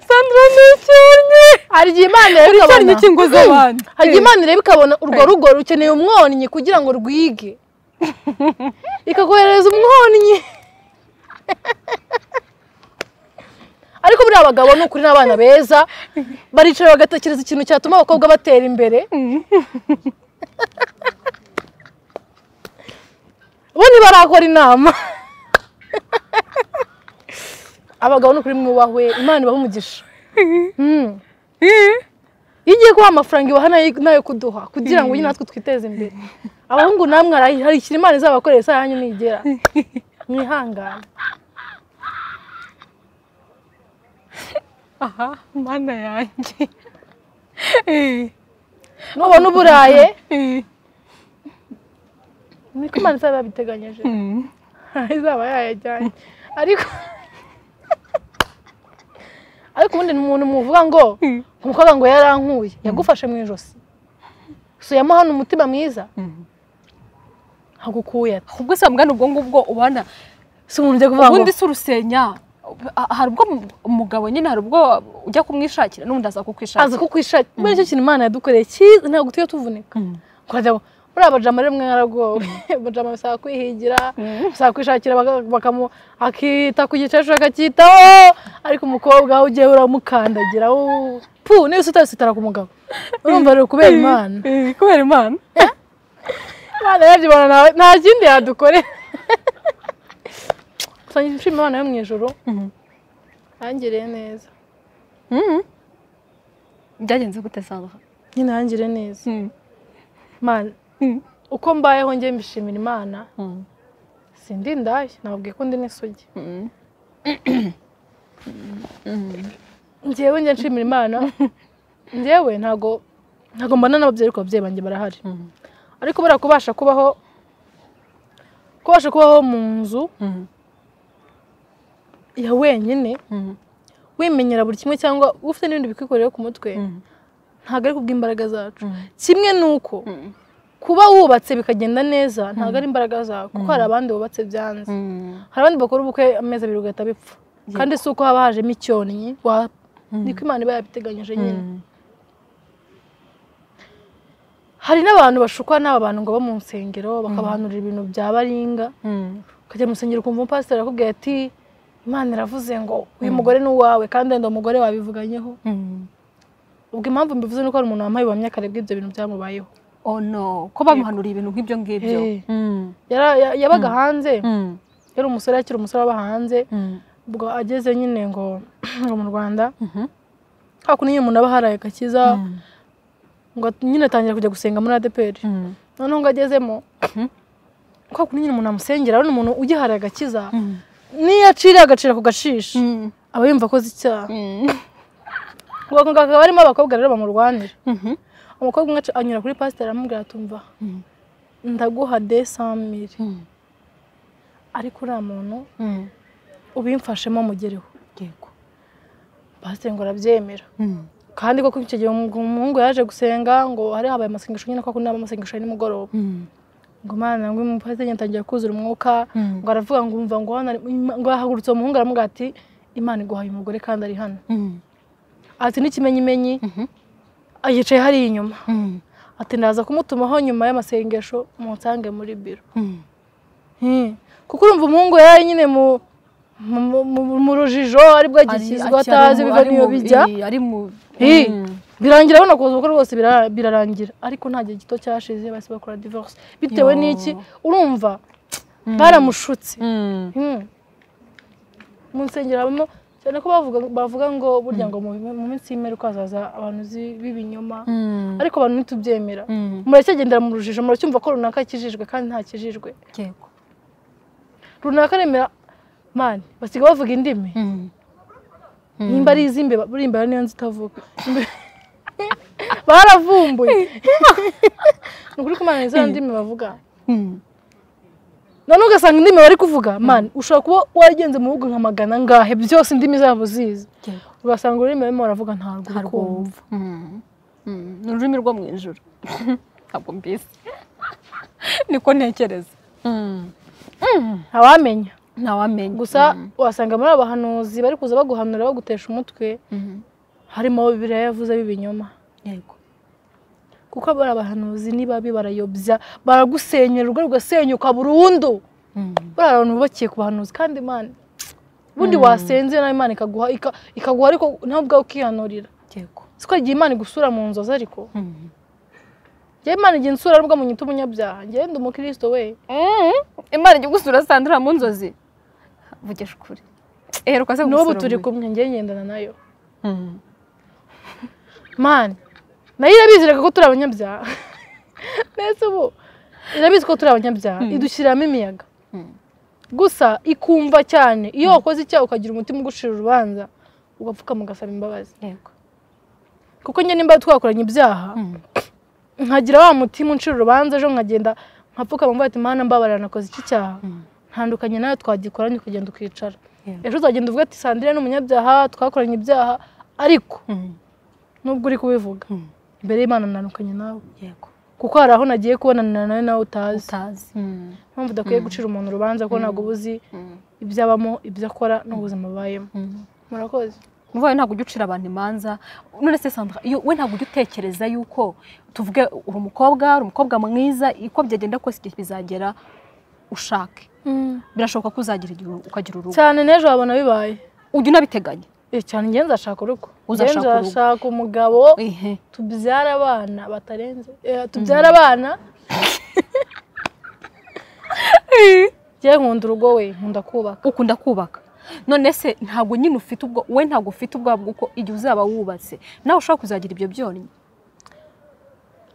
sandra ni icyonnyi hari igihe imana ireba uri icyonnyi ikabona cy'ingo z'abandi hari igihe imana ireba ikabona urwo rugo rukeneye umwonnyi kugira ngo rwige ikakoherereza umwonnyi ariko buriya abagabo ni ukuri n'abana beza baricara bagatekereza ikintu cyatuma abakobwa batera imbere bo ntibarakora inama abagabo ni ukuri mwubahwe imana ibaha umugisha Mm. iyo ugiye kubaha amafaranga ibaha nayo- nayo kuduha kugira ngo natwe twiteze imbere abahungu namwe harikira imana izabakorera isaha yanyu nigera mwihangane aha mana yanjye nubona uburaye Eh, niko imana izaba yabiteganyije mm. izaba yayajyanye ariko ariko ubundi ni umuntu muvuga ngo umukobwa ngo yarankuye yagufashe mu ijosi so yamuhana umutima mwiza hagukuye ati ubwo se mwana ubwo ngubwo ubana si umuntu ujya kuvuga ngo ubundi si urusenya Ah, hari ubwo mu- umugabo nyine hari ubwo ujya kumwishakira n'ubundi aza aza kukwishakira kukwishakira muri icyo kintu imana yadukoreye cyiza ntabwo tujya tuvunika Mm. ukajya ngo, muri abajama rero mwe mwaragowe abajama bisaba kwihigira bisaba kwishakira baka- bakamu akita ku gice ashaka akitaho ariko umukobwa we ugiye uramukandagira wowe- pu niba utasitara ku mugabo urumva rero kubera imana Eh, kubera imana imana yabyibona nawe nta kindi yadukorera gusa nshima imana yo mu ijoro Mhm. yangiriye neza Mm. byagenze gute sanga nyine yangiriye neza Mm. imana Mm. uko mbayeho njye mbishimira imana Mm. sindi indaya nababwiye ko ndi n'isugi Mm. njyewe njye nshimira imana njyewe ntago ntago mbana n'ababyeyi ariko ababyeyi banjye barahari Mm. ariko buriya kubasha kubaho kubasha kubaho mu nzu Mm. ya wenyine Mm. wimenyera buri kimwe cyangwa ufite n'ibindi bikwikorera ku mutwe Mm. ntabwo ari kubw'imbaraga zacu Mm. kimwe ni uko Mm. kuba wubatse bikagenda neza ntabwo ari imbaraga zawe kuko hari abandi bubatse byanze Mm. hari abandi bakora ubukwe amezi abiri ugahita bipfa Yego. kandi si uko haba hajemo icyonnyi wa- Mm. niko imana iba yabiteganyije nyine Mm. hari n'abantu bashukwa n'aba bantu ngo bo mu nsengero bakabahanurira ibintu bya baringa Mm. ukajya mu rusengero ukumva umupasiteri akubwira ati imana iravuze ngo uyu mugore ni uwawe kandi wenda uwo mugore wabivuganyeho Mm. ubwo impamvu mbivuze ni uko hari umuntu wambaye ubuhamya kare bw'ibyo bintu byamubayeho oh no ko bamuhanuriye ibintu nk'ibyo ngibyo Eh. Mm. Yara- ya- yabaga hanze Mm. yari umusore akiri umusore aba hanze Mm. ubwo ageze nyine ngo ngo mu rwanda Mhm. hakuno nyine umuntu aba haraye agakiza Mm. ngo at- nyine atangira kujya gusenga muri adeperi Mm. noneho ngo agezemo Mhm. hakuno nyine umuntu amusengera abona umuntu ugiharaye agakiza Mm. niyo aciriye agacira ku gashishi Mm. aba yumva akoze icyaha Mm. ubwo ako ngako hakaba harimo abakobwa rero bamurwanira Mhm. umukobwa umwe aca- anyura kuri pasiteri aramubwira atumva Mm. ndaguha de samiri Mm. ariko uriya muntu Mm. ubimfashemo mugereho yego pasiteri ngo arabyemera Mm. kandi koko icyo gihe umu- umuhungu yaje gusenga ngo hari habaye amasengesho nyine kuko naba amasengesho ya nimugoroba Mm. ngo mwana ngo umupasiteri nyine atangiye kuzura umwuka Mm. ngo aravuga ngo umva ngo hano ari- Ima- ngo yahagurutse uwo muhungu aramubwira ati imana iguhaye umugore kandi ari hano Mm. ati n'ikimenyimenyi Mhm. yicaye hariya inyuma Mm. ati ndaza kumutumaho nyuma y'amasengesho munsange muri biro Mm. Hmm. kuko urumva umuhungu yari nyine mu mu- mu- mu rujijo aribwo agishyizwe Ari- atazi ari mu- biva ari n'iyo mu- bijya eh, ari mu Eh. Mm. birangira abona kuza ubukwe rwose bira- birarangira ariko nta gihe gito cyashize bahise bakora divorce bitewe Yo. n'iki urumva baramushutse Mm. Hmm. mu nsengero habamo cyane ko bavuga bavuga ngo burya ngo mu mu minsi y'imperuka hazaza abantu zi- b'ibinyoma Mm. ariko abantu ntitubyemera Mm. muracyagendera mu rujijo muracyumva ko runaka akijijwe kandi nta kijijwe yego runaka aremera mani basiga bavuga indimi Mm. nimba ari iz'imbeba buriya imbeba niyo nzi itavuga Imbe- baravumbuye ni ukuri ko imana izo ndimi bavuga Mm. noneho ugasanga indimi bari kuvuga mani ushobora kuba waragenze mu bihugu nka magana ngahe byose indimi zabo zizi yego ugasanga ururimi barimo baravuga ntabwo uri kumva Mm. Mm. ni ururimi rwo mu ijuru ntabwo mbizi niko ntekereza Mm. ntawamenya ntawamenya gusa wasanga muri abahanuzi bari kuza baguhanura bagutesha umutwe Mm. harimo abo bibiliya yavuze b'ibinyoma yego kuko bari abahanuzi nibabi barayobya baragusenyera urugo rugasenyuka burundu Mm. buriya abantu bubakiye ku bahanuzi kandi imana ubundi wasenze nawe imana ikaguha ika- ikaguha ariko nawe ubwawe ukihanurira yego siko igihe imana igusura mu nzozi ariko Mm. njyewe imana igihe insura aribwo mu nyito umunyabyaha njyewe ndi umukristo we imana ijya gusura sandra mu nzozi vugisha ukuri eheruka se n'ubu turi kumwe njyewe ngendana nayo mani nayo irabiziraga ko turi abanyabyaha neza ubu irabizi ko turi abanyabyaha idushyiriramo imiyaga Mm. gusa ikumva cyane iyo wakoze icyaha ukagira umutima ugucira urubanza ugapfukama ugasaba imbabazi yego kuko njye nimba twakoranye ibyaha nkagira wa mutima uncira urubanza ejo nkagenda nkapfukama mvuga ati mana mbabarira nakoze iki cyaha ntandukanye nawe twagikoranye ukagenda ukicara Yeah. ejo uzagenda uvuga ati sandire ni umunyabyaha twakoranye ibyaha ariko Mm. nubwo uri kubivuga Mm. imbere y'imana ntandukanye nawe yego kuko hari aho nagiye kubonana nawe nawe utazi utazi mpamvu udakwiye gucira umuntu urubanza ko ntabwo uba uzi ibyo abamo ibyo akora n'ubuzima abayemo murakoze mubaye ntabwo ujya ucira abantu imanza none se sandra iyo we ntabwo ujya utekereza yuko tuvuge uri umukobwa uri umukobwa mwiza uko byagenda kose igihe bizagera ushake birashoboka ko uzagira igihe ukagira urugo cyane n'ejo wabona bibaye ujya unabiteganya Eh, cyane njye nzashaka urugo Uzashaka Njye urugo. nzashaka umugabo ehe tubyara abana batarenze eh, tubyara abana njye nkunda urugo we nkunda kubaka ukunda kubaka none se ntabwo nyine ufite ubwo we ntabwo ufite ubwabo bw'uko igihe uzaba wubatse nawe ushobora kuzagira ibyo byonnyi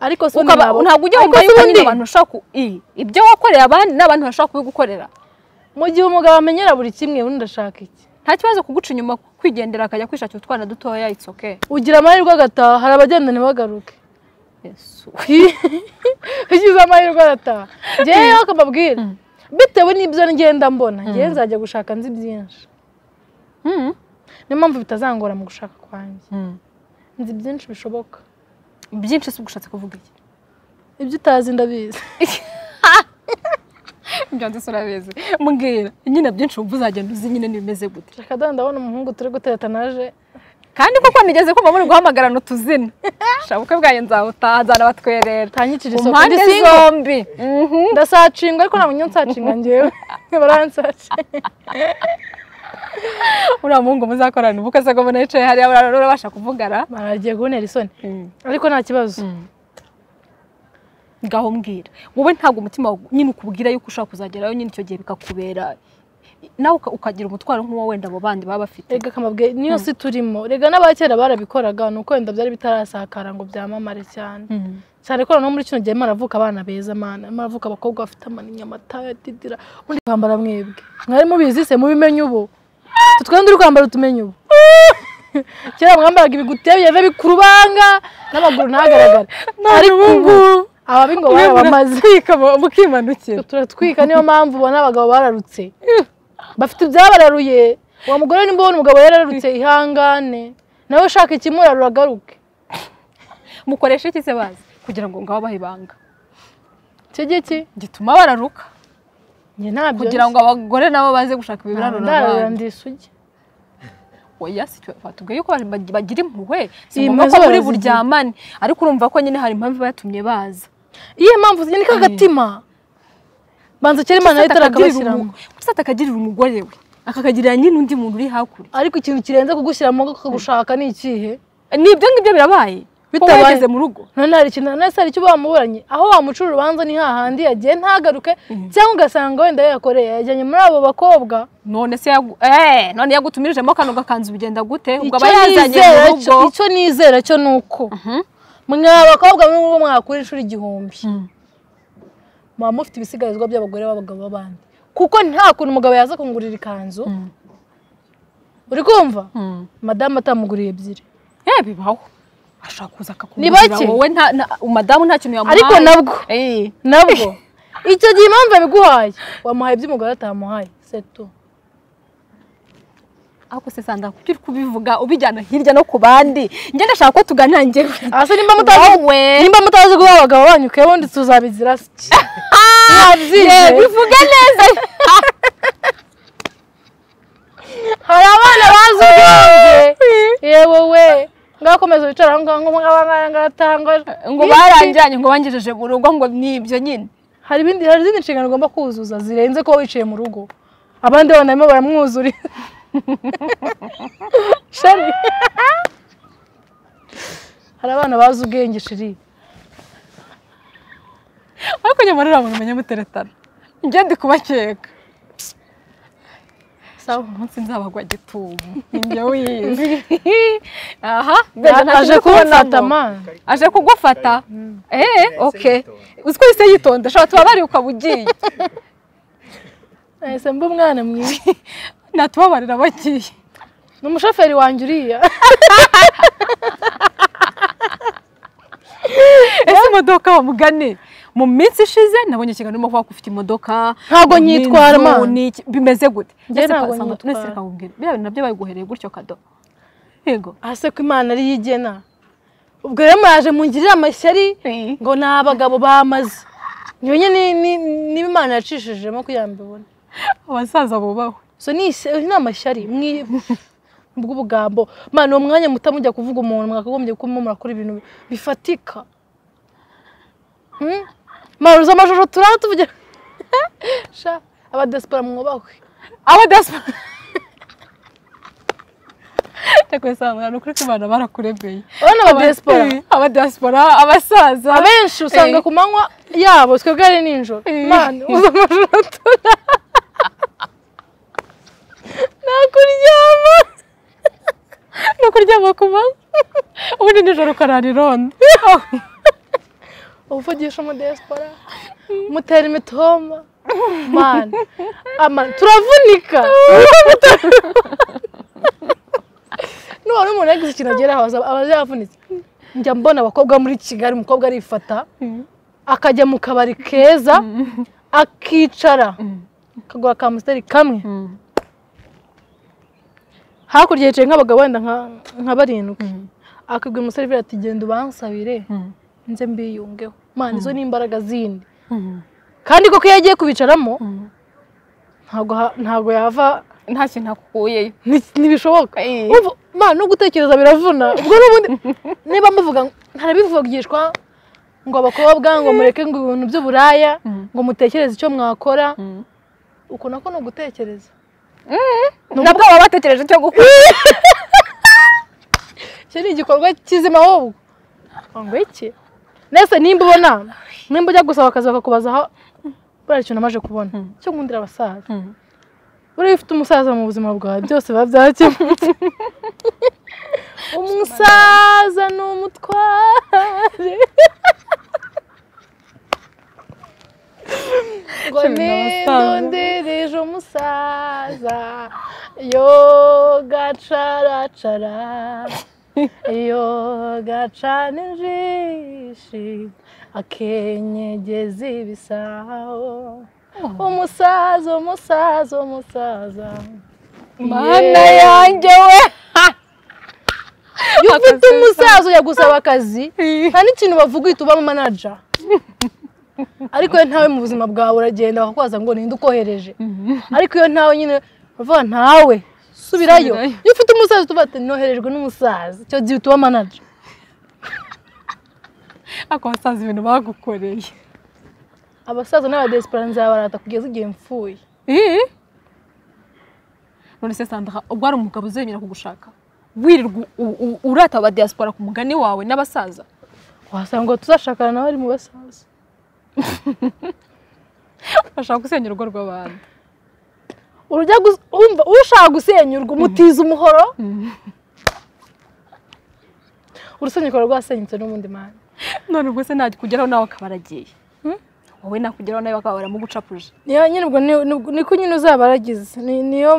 ariko se ubundi ukaba nabo- ntabwo ujya ariko wumva se yuko nyine ubundi abantu bashobora ku i- ibyo wakoreye abandi n'abantu bashobora kubigukorera mu gihe umugabo amenyera buri kimwe ubundi ndashaka iki nta kibazo kuguca inyuma kwigendera akajya kwishakira utwana dutoya it's okay ugira amahirwe agataha hari abagenda ntibagaruke yesu ugize amahirwe arataha ngeyeho akababwira Mm. bitewe n'ibyo ngenda mbona ngewe nzajya gushaka nzi byinshi Mhm. niyo mpamvu bitazangora mu gushaka kwanjye Mhm. nzi byinshi bishoboka byinshi si ubushatse kuvuga iki ibyo utazi ndabizi byanditse urabizi mbwira nyine byinshi wumva uzagenda uzi nyine n'ibimeze gute reka dore ndabona umuhungu turi guteretanaje kandi koko nigeze kumva muri guhamagarana utuzina shabuke bwayo nzawutazana batwerera utanyicira ku isoko mpande ndi single zombi Mhm. ndasacingwa ariko nta munyungu nsacinga ngewe baransacinga uriya muhungu muzakorana ubukwe se ko mbona yicaye hariya uriya urabasha kuvugana baragiye kubonera isoni ariko nta kibazo ngaho mbwira wowe ntabwo umutima wawe nyine ukubwira yuko ushobora kuzagerayo nyine icyo gihe bikakubera nawe uka- ukagira umutwaro nk'uwo wenda abo bandi baba bafite rega akamabwe niyo si turimo rega n'abakera barabikoraga ni uko wenda byari bitarasakara ngo byamamare cyane Mhm. cyane ko noneho muri kino gihe maravuka abana beza mana maravuka abakobwa bafite amaninya amata ya didira ubundi kwambara mwebwe mwari mubizi se mubimenye ubu Twe twende uri kwambara utumenye ubu kera mwambaraga ibigutiya bigenda bikurubanga n'amaguru ntagaragare ariko ubu ababingo barabamaze mukimanukira turatwika niyo mpamvu ubona abagabo bararutse bafite ibyabararuye uwo mugore nimba ubona umugabo yararutse ihangane nawe ushaka ikimurarura agaruke mukoresha iki se bazi kugira ngo ngaho abahe ibanga icyo gihe ki gituma bararuka njye ntabyo kugira ngo abagore nabo baze gushaka ibirarura ndararura abandi ndisugi oya si twe batubwiye yuko abantu bag- bagira impuhwe si Iyi mpuhwe ngombwa ko zo muri barazigira. buryamane ariko urumva ko nyine hari impamvu iba yatumye baza iyihe mpamvu ni kagatima banza kera imana yari akagiriramo itarakabashyiramo gusa atakagirira umugore we akakagirira nyine undi muntu uri hakurya ariko ikintu kirenze kugushyiramo kagushaka ni ikihe ni ibyo ngibyo birabaye Bitabaye. bitabaye mu rugo none hari ikintu none se hari icyo bamuburanye aho wamucura urubanza ni hahandi yagiye ntagaruke cyangwa ugasanga wenda yakoreye yajyanye muri abo bakobwa none se yagu- eh, none yagutumirijemo kano gakanzu bigenda gute ubwo aba icyo yazanye nizera mu cyo rugo icyo nizera cyo ni uko mwe abakobwa mwe muri mwakura inshuro igihumbi Mm. muba mufite ibisigarizwa by'abagore b'abagabo b'abandi kuko nta kuntu umugabo yaza kungurira ikanzu Mm. uri kumva Mm. madamu atamuguriye ebyiri Eh, bibaho ashobora kuza Ni akakugurira bake. wowe nta- na- madamu nta kintu yamuhaye ariko nabwo Eh, nabwo icyo gihe impamvu yabiguhaye wamuhaye iby'umugore atamuhaye setu ariko se sanda kuki uri kubivuga ubijyana hirya no ku bandi njye ndashaka ko tuganira njyewe hasi nimba mutazi wowe nimba mutazi guha abagabo banyu kewe undi tuzabizira siki ye, mwabyize bivuge neza hari abana bazi ubwenge yewe we ngakomeza wicara aho ngaho ngo ngatangaje ngo barangiranye ngo bangejeje mu rugo ngo ni ibyo nyine hari ibindi hari izindi nshingano ugomba kuzuza zirenze kuba wicaye mu rugo abandi bana barimo baramwuzurira sheri hari abana bazi ubwenge shiri ariko nyuma rero abantu umenya muteretana njye ndi kubakeka sawa umunsi nzabagwa gitumo njye wizi aha mbega nta aje kintu kumfata kubonamo. mani aje kugufata eee oke uzi ko yise yitonda ashobora tubabare ukaba ugiye nahise mba umwana mwiza natubabarira bagiye ni umushoferi wanjye uriya ese imodoka wamugane mu minsi ishize nabonye ikiganiro urimo kuvuga ko ufite imodoka Ntabwo nyitwara, n'inzu, Mana. n'iki- bimeze gute Njye Ese ntabwo ukasanga- nyitwara. ese ukakubwira, biriya bintu nabyo bayiguhereye gutyo kado yego ahase ko imana ariyo igena ubwo rero muraje mungirire amashyari ngo ni abagabo bamaze nyine niba imana yacishijemo kugira ngo mbibone abasaza bubahwe so ni ise- ni amashyari bw'ubugambo mwana uwo mwanya muta mujya kuvuga umuntu mwakagombye kuba murakora ibintu bifatika Hmm? mwana uzi amashusho turara tuvugira sha abadesipora mwubahwe abadasa reka usanga ni ukuri ko abantu barakuremeye urabona abadesipora abadasipora abasaza abenshi usanga Eh. ku manywa yabo twebwe ari nijoro Eh. mwana uzi amashusho turara nakuryama no kuryama ku manywa ubundi nijoro ukarara irondo uvugisha umudesipora mutera imitoma mani amani turavunika nuwari umuntu yagize ikintu ageraho aza- aba yavunitse njya mbona abakobwa muri kigali umukobwa arifata akajya mu kabari keza akicara akagura akamusiteri kamwe hakurya yicaye nk'abagabo wenda nka- nka barindwi akabwira umusore ati genda ubansabire nze mbiyungeho mana izo ni imbaraga zindi kandi koko iyo agiye kubicaramo ntabwo ha- ntabwo yava nta kintu akukuyeyo ni- ntibishoboka Eh. Urumva, ma no gutekereza biravuna ubwo n'ubundi niba muvuga ngo- ntarabivugishwa ngo abakobwa ngo mureke ngo ibintu by'uburaya ngo mutekereze icyo mwakora uko nako ni ugutekereza nabwo baba batekereje icyo gukora icyo ni igikorwa kizima ahubwo ngo iki nese nimba ubona nimba ujya gusaba akazi bakakubaza aho buriya kintu namaze kubona cyo nkundira abasaza buriya iyo ufite umusaza mu buzima bwawe byose biba byakemutse umusaza ni umutware ngo Cumi n'abasaza. nidondereje umusaza yo gacaracara yo gacana injishi akenyegeza ibisaho umusaza umusaza umusaza mana Yeah. yanjye we iyo ufite umusaza ujya gusaba akazi nta n'ikintu bavuga uhita uba manaja ariko iyo ntawe mu buzima bwawe uragenda bakakubaza ngo ninde ukohereje ariko iyo ntawe nyine bavuga ntawe subirayo Subirayo. iyo ufite umusaza tuba ati noherejwe n'umusaza icyo gihe uhita uba manaja ako basaza ibintu bagukoreye abasaza n'abadesipora nzabarata kugeza igihe mfuye none se sandra ubwo hari umugabo uzemera kugushaka wirirwa u- u- urata aba diaspora ku mugani wawe n'abasaza wasanga tuzashakana nawe ari mu basaza bashaka gusenya urugo rw'abantu urujya gus- umva ushaka gusenyurwa umutiza umuhoro urusenyuka rwasenyutse n'ubundi mwanya none ubwo se ntakugeraho nawe akaba aragiye wowe nakugeraho nawe bakaba baramugucapuje niyo nyine ubwo ni- ni- niko nyine uzaba waragize Ni- niyo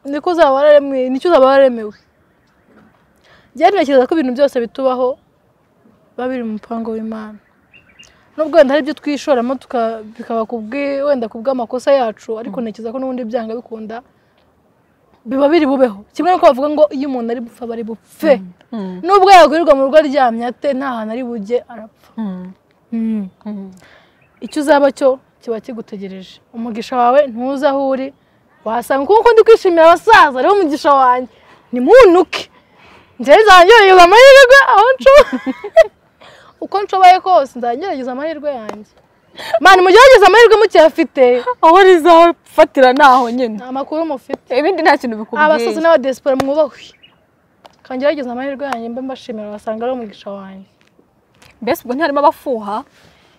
niko uzaba wararemewe nicyo uzaba wararemewe njyewe ntekereza ko ibintu byose bitubaho biba biri mu mupango w'imana nubwo wenda hari ibyo twishoramo tuka- bikaba kubwi- wenda ku bw'amakosa yacu ariko ntekereza ko n'ubundi byanga bikunda biba biri bubeho kimwe nuko bavuga ngo iyo umuntu ari gupfa aba ari bupfe nubwo yagurirwa mu rugo aryamye ate nta hantu ari bujye arapfa icyo uzaba cyo kiba kigutegereje umugisha wawe ntuza aho uri wasanga kuko ndi kwishimira abasaza rero umugisha wanjye nimunuke njyewe nzangerageza amahirwe aho nshoboye uko nshoboye kose nzangerageza amahirwe yanjye mani mugerageze amahirwe mukiyafite aho rizafatira ni aho nyine nta makuru mufite ibindi nta kintu bikubwiye abasaza n'abadesipora mwubahwe kangerageza amahirwe yanjye mbe mbashimira wasanga ari umugisha wanjye mbese ubwo ntiharimo abafuha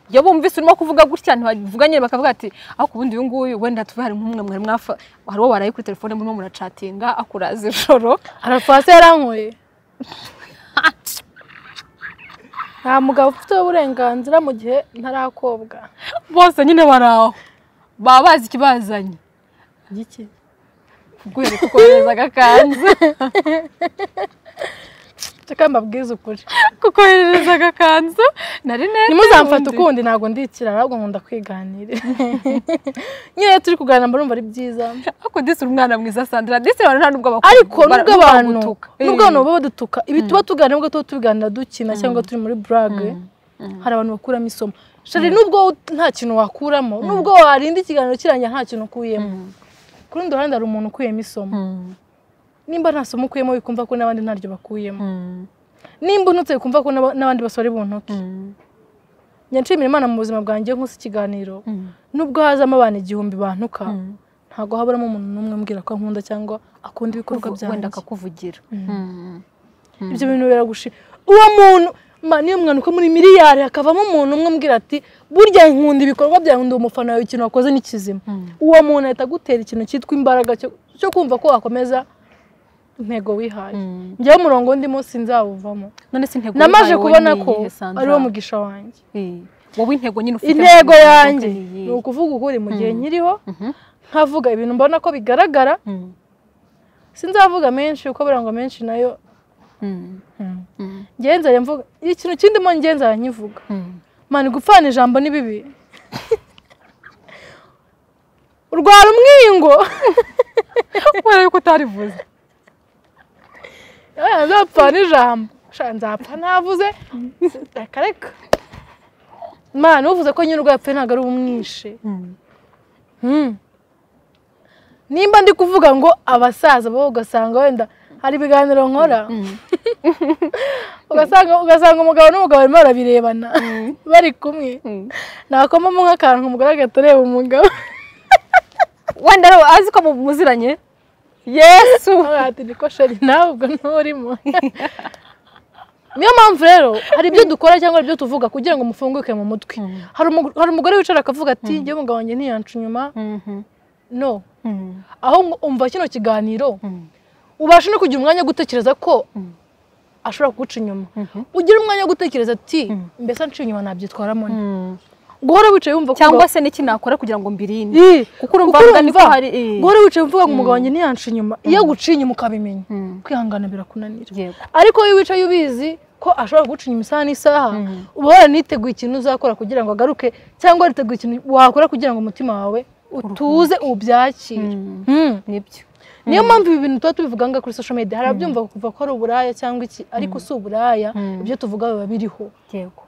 iyo bumvise urimo kuvuga gutya ntibavuga nyine bakavuga ati ariko ubundi uyu nguyu wenda tuve hari nk'umwe mwari mwafa hari uwo baraye kuri telefone murimo muracatinga akuraza ijoro arafasi yarankuye nta mugabo ufite uburenganzira mu gihe ntarakobwa bose nyine bari aho baba bazi ikibazanye iki guhera kukohereza agakanzu reka mbabwize ukuri kukoherereza agakanzu na rinete ntimuzamfate ubundi. ukundi ntabwo ndikirara ahubwo nkunda kwiganirira nyine iyo turi kuganira mba numva ari byiza ariko disi uri umwana mwiza sandra disi abantu nta nubwo bakunda ariko nubwo abantu baragutuka. nubwo abantu Eh. baba badutuka ibi tuba tuganira nubwo tuba tubiganira dukina cyangwa turi muri burage hari abantu bakuramo isomo shari nubwo ut- nta kintu wakuramo nubwo warinda ikiganiro kirangira nta kintu ukuyemo ku rundi ruhande hari umuntu ukuyemo isomo nimba nta somo ukuyemo wikumva ko n'abandi ntaryo bakuyemo nimba unutse wikumva ko n'aba- n'abandi basore buntuke nshimira imana mu buzima bwanjye iyo nkusa ikiganiro nubwo hazamo abantu igihumbi bantuka ntabwo haburamo umuntu n'umwe umbwira ko ankunda cyangwa akunda ibikorwa Kuvu- wenda byanjye akakuvugira ibyo bintu biragushira uwo muntu ma niyo mwana uko muri miliyari hakavamo umuntu umwe umbwira ati burya nkunda ibikorwa byawe ndi umufana wawe ikintu wakoze ni kizima uwo muntu ahita agutera ikintu cyitwa imbaraga cyo- cyo kumva ko wakomeza intego wihaye njyewe umurongo undi munsi nzawuvamo none se intego namaze wihaye wowe kubona ni ko iyihe, Sandra? ariwo mugisha wanjye Eh, wowe intego nyine ufite intego mu buzima yanjye ni iyihe? ni ukuvuga ukuri mu gihe nkiriho Mhm. nkavuga ibintu mbona ko bigaragara Mm, sinzavuga menshi kuko burangwa menshi nayo mm, mm, ngenza mvuga ikintu kindimo ngenza nkivuga mm. mani gupfana ijambo ni bibi urwara umwingo kubera yuko utarivuze Eh, nzapfana ijambo Sha, nzapfa ntavuze reka reka mani uvuze ko nyine urwapfuye ntabwo ari ubumwishe Hmm. nimba ndi kuvuga ngo abasaza bo ugasanga wenda hari ibiganiro nkora ugasanga ugasanga umugabo n'umugabo barimo barabirebana bari kumwe nakomamo nk'akantu umugore agahita areba umugabo wenda rero azi ko mu- muziranye yesu ati niko sheri nawe ubwo nturimo niyo mpamvu rero hari ibyo dukora cyangwa hari ibyo tuvuga kugira ngo mufunguke mu mutwe hari umug- hari umugore wicara akavuga ati njyewe umugabo wanjye ntiyanca inyuma no aho ngo umva kino kiganiro ubasha no kugira umwanya wo gutekereza ko ashobora kuguca inyuma ugira umwanya wo gutekereza ati mbese anciye inyuma nabyitwaramo nte guhora wicaye wumva ko cyangwa se n'iki nakora kugira ngo mbirinde Ii, kuko urumva kuko avuga niko urumva, hari eh. guhora wicaye uvuga ngo umugabo wanjye ntiyanca inyuma iyo aguciye inyuma ukabimenya Mm. kwihangana birakunanira yego ariko iyo wicaye ubizi ko ashobora kuguca inyuma isaha n'isaha uba waraniteguye ikintu uzakora kugira ngo agaruke cyangwa wariteguye ikintu wakora kugira ngo umutima wawe utuze ubyakire Mm. nibyo niyo mpamvu ibi bintu tuba tubivuga ngaha kuri social media hari ababyumva kuva ko ari uburaya cyangwa iki ariko si uburaya ibyo tuvuga biba biriho yego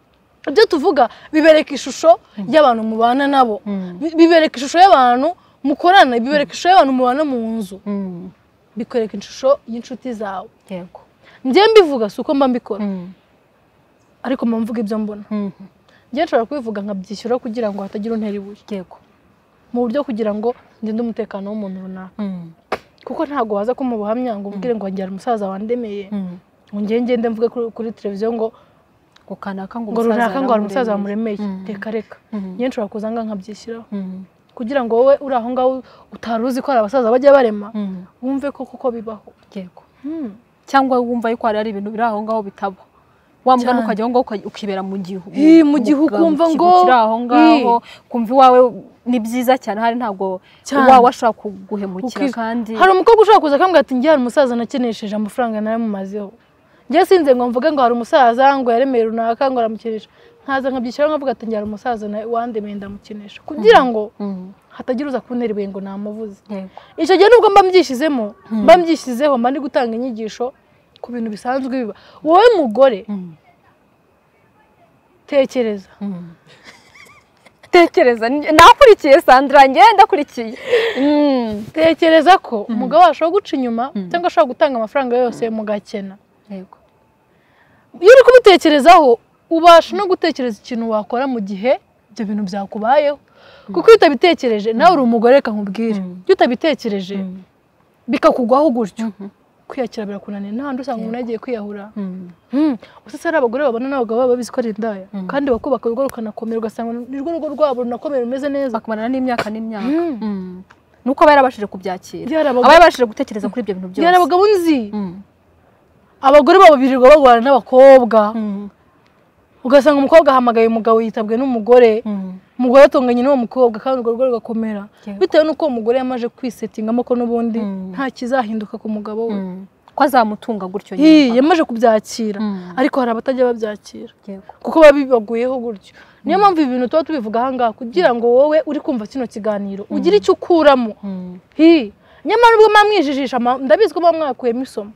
ibyo tuvuga bibereka ishusho y'abantu mubana nabo Bi- bibereka ishusho y'abantu mukorana bibereka ishusho y'abantu mubana mu nzu Mm, bikwereka ishusho y'inshuti zawe yego njyewe mbivuga si uko mba mbikora Mm, ariko mba mvuga ibyo mbona mm, njyewe nshobora kubivuga nkabyishyura kugira ngo hatagira untera ibuye yego mu buryo kugira ngo ndinde umutekano w'umuntu runaka Mm, kuko ntabwo waza ko mu buhamya ngo ubwire ngo wagira umusaza wandemeye mm. ngo njyewe ngende mvuge kuri- kuri televiziyo ngo ngo kanaka ngo ngo runaka ngo hari umusaza wamuremeye Mm. reka reka Mm. njyewe nshobora kuza nga nkabyishyiraho Mm, kugira ngo wowe uri aho ngaho utari uzi ko hari abasaza bajya barema mm, wumve ko kuko bibaho yego cyangwa wumva yuko hari hari ibintu biri aho ngaho bitaba wa mugani Cyane. ukajya aho ngaho uka- ukibera mu gihu Ih, mu gihu ukumva mu kigo ngo- kiri aho ngaho Ih. kumva iwawe ni byiza cyane hari ntabwo Cyane. wawe ashobora kuguhemukira Ukiza. kandi hari umukobwa ushobora kuza akambwira ati njye hari umusaza nakenesheje amafaranga naramumazeho njye sinze ngo mvuge ngo hari umusaza ngo yaremeye runaka ngo aramukinisha nkaza nkabyishyiraho nkavuga ati njye hari umusaza na- wandemeye ndamukinisha kugira ngo Mm, hatagira uza kuntera ibuye ngo namuvuze yego icyo gihe nubwo mba mbyishyizeho mba mbyishyizeho mba ndi gutanga inyigisho ku bintu bisanzwe biba wowe mugore Mm, tekereza mm. tekereza ni- nakurikiye sandra njye ndakurikiye Mm, tekereza ko umugabo wawe ashobora guca inyuma cyangwa ashobora gutanga amafaranga yose mugakena yego iyo uri kumutekerezaho ubasha no gutekereza ikintu wakora mu gihe ibyo bintu byakubayeho kuko iyo utabitekereje nawe uri umugore reka nkubwire iyo utabitekereje bikakugwaho gutyo kwiyakira birakunaniye n'ahandi usanga umuntu yagiye kwiyahura Mm, Hmm. Gusa hari abagore babona n'abagabo baba babizi ko ari indaya kandi bakubaka urugo rukanakome ugasanga nirwo rugo rwabo runakomeye rumeze neza bakumarana n'imyaka n'imyaka Mm. Mm. ni uko aba yarabashije kubyakira Byari abagabo- aba yarabashije gutekereza kuri ibyo bintu byose byari abagabo nzi Mm, abagore babo birirwa barwana n'abakobwa mm, ugasanga umukobwa ahamagaye umugabo yitabwe n'umugore mm. umugore atonganye n'uwo mukobwa kandi urwo rugo rugakomera Yego. bitewe n'uko uwo mugore yamaze kwisetingamo ko n'ubundi Mm. nta kizahinduka ku mugabo we ko azamutunga gutyo Ii, nyine yamaze kubyakira Mm. ariko hari abatajya babyakira Yego. kuko baba bibaguyeho gutyo niyo mpamvu ibi bintu tuba tubivuga ahangaha kugira ngo wowe uri kumva kino kiganiro ugire icyo ukuramo Mm. Hi. nyamara ubwo muba mwijijisha ma- ndabizi ko muba mwakuyemo isomo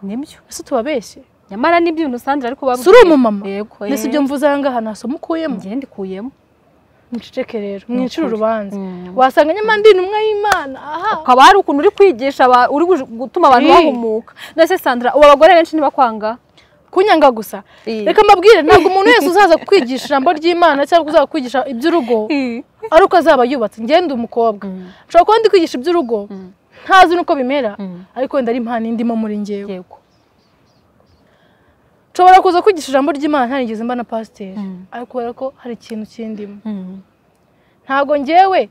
nibyo ese tubabeshye nyamara n'ibyo Sandra ariko si uri umumama yego mbese ibyo mvuze ahangaha nta somo ukuyemo ngende ndikuyemo muceceke rero ukuri. mwicire urubanza Mm. wasanga nyamara ndi intumwa y'imana aha ukaba hari ukuntu uri kwigisha aba- uri guj- gutuma abantu Ii. bahumuka ndetse Sandra ubu abagore benshi ntibakwanga kunyanga gusa Ii. reka mbabwire ntabwo umuntu wese uzaza kukwigisha ijambo ry'imana cyangwa uzaza kukwigisha iby'urugo Ii. ari uko azaba yubatse ngende umukobwa Mm. ushobora kuba ndi kwigisha iby'urugo Mm. ntazi n'uko bimera Mm. ariko wenda ari impano indimo muri ngewe yego nshobora kuza kwigisha ijambo ry'imana ntarigeze mba na pasiteri Mm. ariko kubera ko hari ikintu kindimo Mm. ntabwo ngewe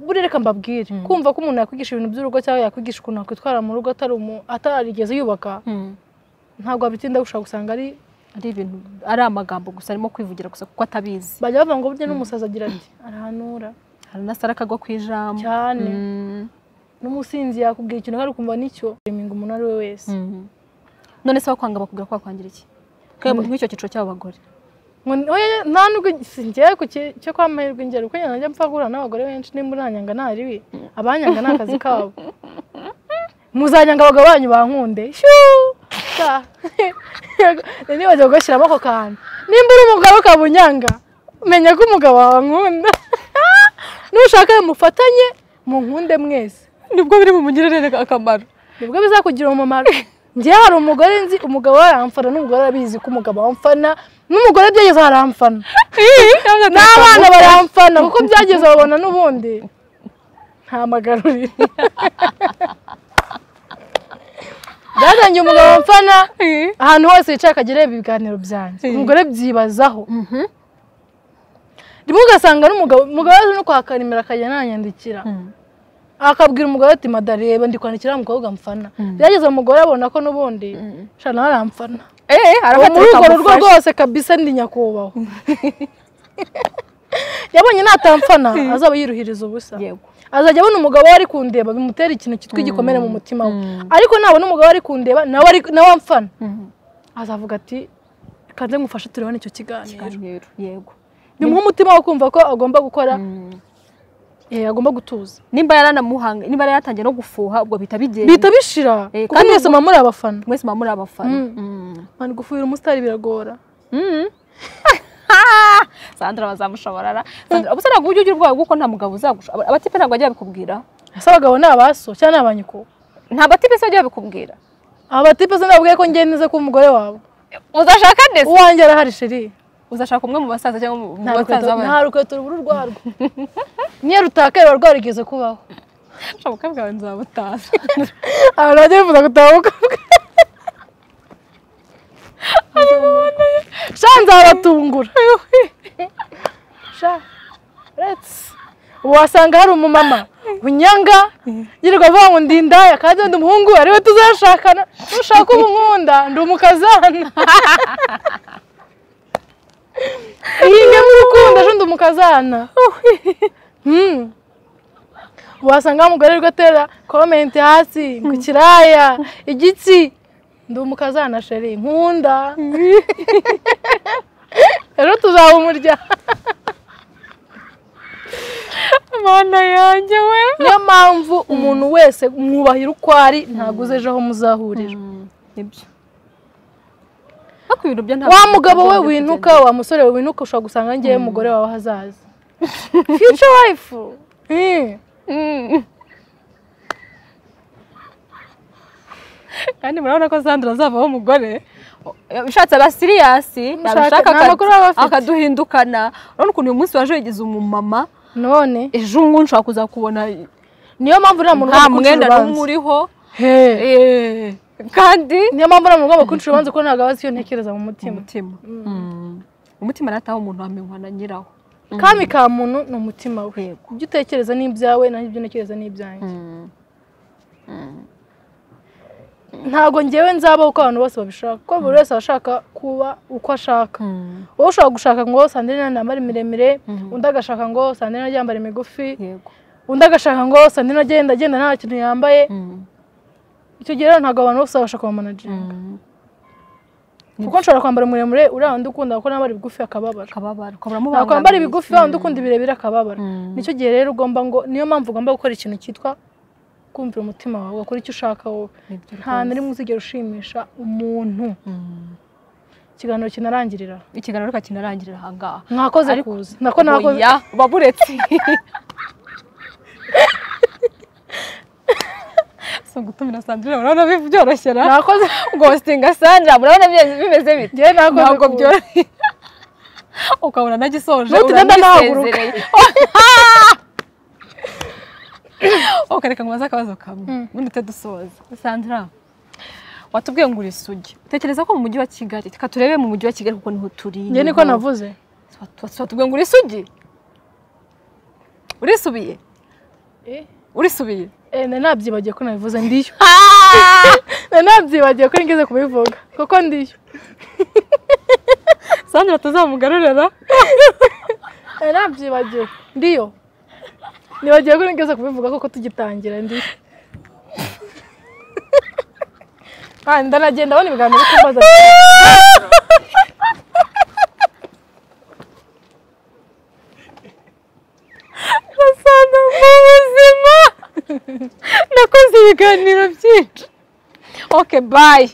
buriya reka mbabwire Mm. kumva ko umuntu yakwigisha ibintu by'urugo cyangwa yakwigisha ukuntu yakwitwara mu rugo atari umu- atarigeze yubaka Mm. ntabwo wabitinda gushaka gusanga ari ari ibintu ari amagambo gusa arimo kwivugira gusa kuko atabizi bajya bavuga ngo burya n'umusazi agira ati arahanura hari n'asara akagwa ku ijambo cyane Mm. n'umusinzi yakubwira ikintu kandi ukumva nicyo reminga umuntu ari we wese Mhm. none se wakwanga bakubwira ko wakwangira iki Kwe- nk'icyo cyiciro cy'abagore Ngo ni- oya, nta nubwo singiye ku ki- cyo kwa mahirwe ingero kuko njya najya mpfa guhura n'abagore benshi nimba uranyanga nta ribi abanyanga ni akazi kabo muzanyanga abagabo banyu bankunde shuu Ta. Yego, nibagiwe kugashyiramo ako kantu nimba uri umugabo ukabunyanga menya ko umugabo wawe ankunda nushaka mufatanye munkunde mwese nibwo biri bumugirire akamaro nibwo bizakugira umumaro njye hari umugore nzi umugabo we aramfana n'umugore arabizi ko umugabo amfana n'umugore byageze haramfana n'abana baramfana kuko byageze babona n'ubundi ntamagarurire byatangiye umugabo amfana ahantu hose yicaye akajya areba ibiganiro byanjye umugore byibazaho rimwe ugasanga n'umugabo umugabo yaje no kwaka nimero akajya ananyandikira akabwira umugore ati madareba ndi kwandikira wa mukobwa mfana byageze umugore abona ko n'ubundi shana nawe aramfana uwo muri urwo rugo rwose kabisa ndi nyakubahwa yabonye natamfana azaba yiruhiriza ubusa yego azajya abona umugabo we ari kundeba bimutera ikintu cyitwa igikomere mu mutima we ariko nabona umugabo ari kundeba nawe ari nawe amfana azavuga ati kanze ngufashe turebane icyo kiganiro Ikiganiro, yego bimuha umutima wo kumva ko agomba gukora eh, agomba gutuza nimba yaranamuhanga nimba yaratangiye no gufuha ubwo bihita bigenda bihita bishira Eh, kuko kandi mwese muba muri abafana mwese muba muri abafana Mm. Mm. mani gufuhira umusitari biragora Mm. Ah! Sandra bazamushoborara Sandra ubuse ntabwo ujya ugira ubwoba kuko nta mugabo uzagusha aba- abatipe ntabwo bajya babikubwira ese abagabo ni abaso cyangwa ni abanyiko nta batipe se bajya babikubwira abatipe se nababwiye ko ngenda neza ko umugore wawe uzashaka ndetse uwanjye arahari sheri uzashaka umwe mu basaza cyangwa mu- mu nta rukweto basaza nta rukweto rubura urwarwo niyo rutakaye ruba rwarigeze kubaho bashoboka bwawe nzabutaza abantu bajya bifuza gutabuka sha nzabatungura sha uretse ubu wasanga hari umumama unyanga yirirwa avuga ngo ndi indaya kandi ndi umuhungu we, ari we tuzashakana nushaka uba unkunda ndi umukazana ihinge mu rukundo ejo ndi umukazana Hmm. wasanga wa mugore rwe atera komenti hasi ku kiraya igitsi ndi umukazana sheri nkunda rero tuzaba umuryango mana yanjye we niyo mpamvu umuntu wese mwubahira uko ari ntabwo uza ejo aho muzahurira nibyo ariko ibintu byo ntabwo wa mugabo we winuka wa musore we winuka ushobora gusanga ngewe umugore wawe ahazaza future wife Hmm. Mm. kandi murabona ko sandra azavaho umugore ushatse aba siriyasi Ushaka- yabishaka nta makuru aba afite. akaduhindukana urabona ukuntu uyu munsi waje wigize umumama none ejo ngubu nshobora kuzakubona niyo mpamvu nta muntu nta ugomba kuncira mwenda n'umwe urubanza. uriho Hey. Eh, kandi niyo mpamvu nta muntu ugomba kuncira urubanza kuko ntabwo aba azi icyo ntekereza mu mutima umutima Mm. umutima arataha umuntu wamenywa na nyirawo kami ka muntu ni umutima we Yego. ibyo utekereza ni ibyawe nanjye ibyo ntekereza ni ibyanjye ntabwo ngewe nzabaho uko abantu bose babishaka kuko buri wese aba ashaka kuba uko ashaka wowe ushobora gushaka ngo sandrine nambare miremire undi agashaka ngo sandrine yambare migufi yego undi agashaka ngo sandrine agenda agenda nta kintu yambaye icyo gihe rero ntabwo abantu bose babasha kuba managinga kuko nshobora kwambara umuremure uriya wundi ukunda kuko nambara ibigufi akababara akababara ntabwo wambara ibigufi wa wundi ukunda ibirebire akababara nicyo gihe rero ugomba ngo niyo mpamvu ugomba gukora ikintu cyitwa kumvira umutima wawe ugakora icyo ushaka wowe nta na rimwe uzigera ushimisha umuntu ikiganiro kinarangirira ikiganiro reka kinarangirira ahangaha mwakoze Ariko- kuza nako nakoze oya baburetse si ugutumira sandrine murabona bi- byoroshye ra nakoze gositinga sandra murabona bimeze bimeze bite njyewe nakoze ntabwo kuza. byoroshye ukabona nagisoje Nutugenda nahaguruka. uramwisezereye. ukareka ngo baze akabazo kamwe ubundi tujye dusoza sandra watubwiye ngo uri isugi utekereza ko mu mujyi wa kigali reka turebe mu mujyi wa kigali kuko niho turi njye niko navuze watubwiye ngo uri isugi urisubiye Eh, urisubiye eh, nari nabyibagiye ko nabivuze ndiyo nari nabyibagiye ko ngeze kubivuga kuko ndiyo sandra tuzamugarurira nari nabyibagiye ndiyo nibagiye ko ngeze kubivuga kuko tugitangira ndiyo Ah, ndanagenda abona ibiganiro byo kumbaza gasana mu buzima nakoze ibiganiro byinshi oke bayi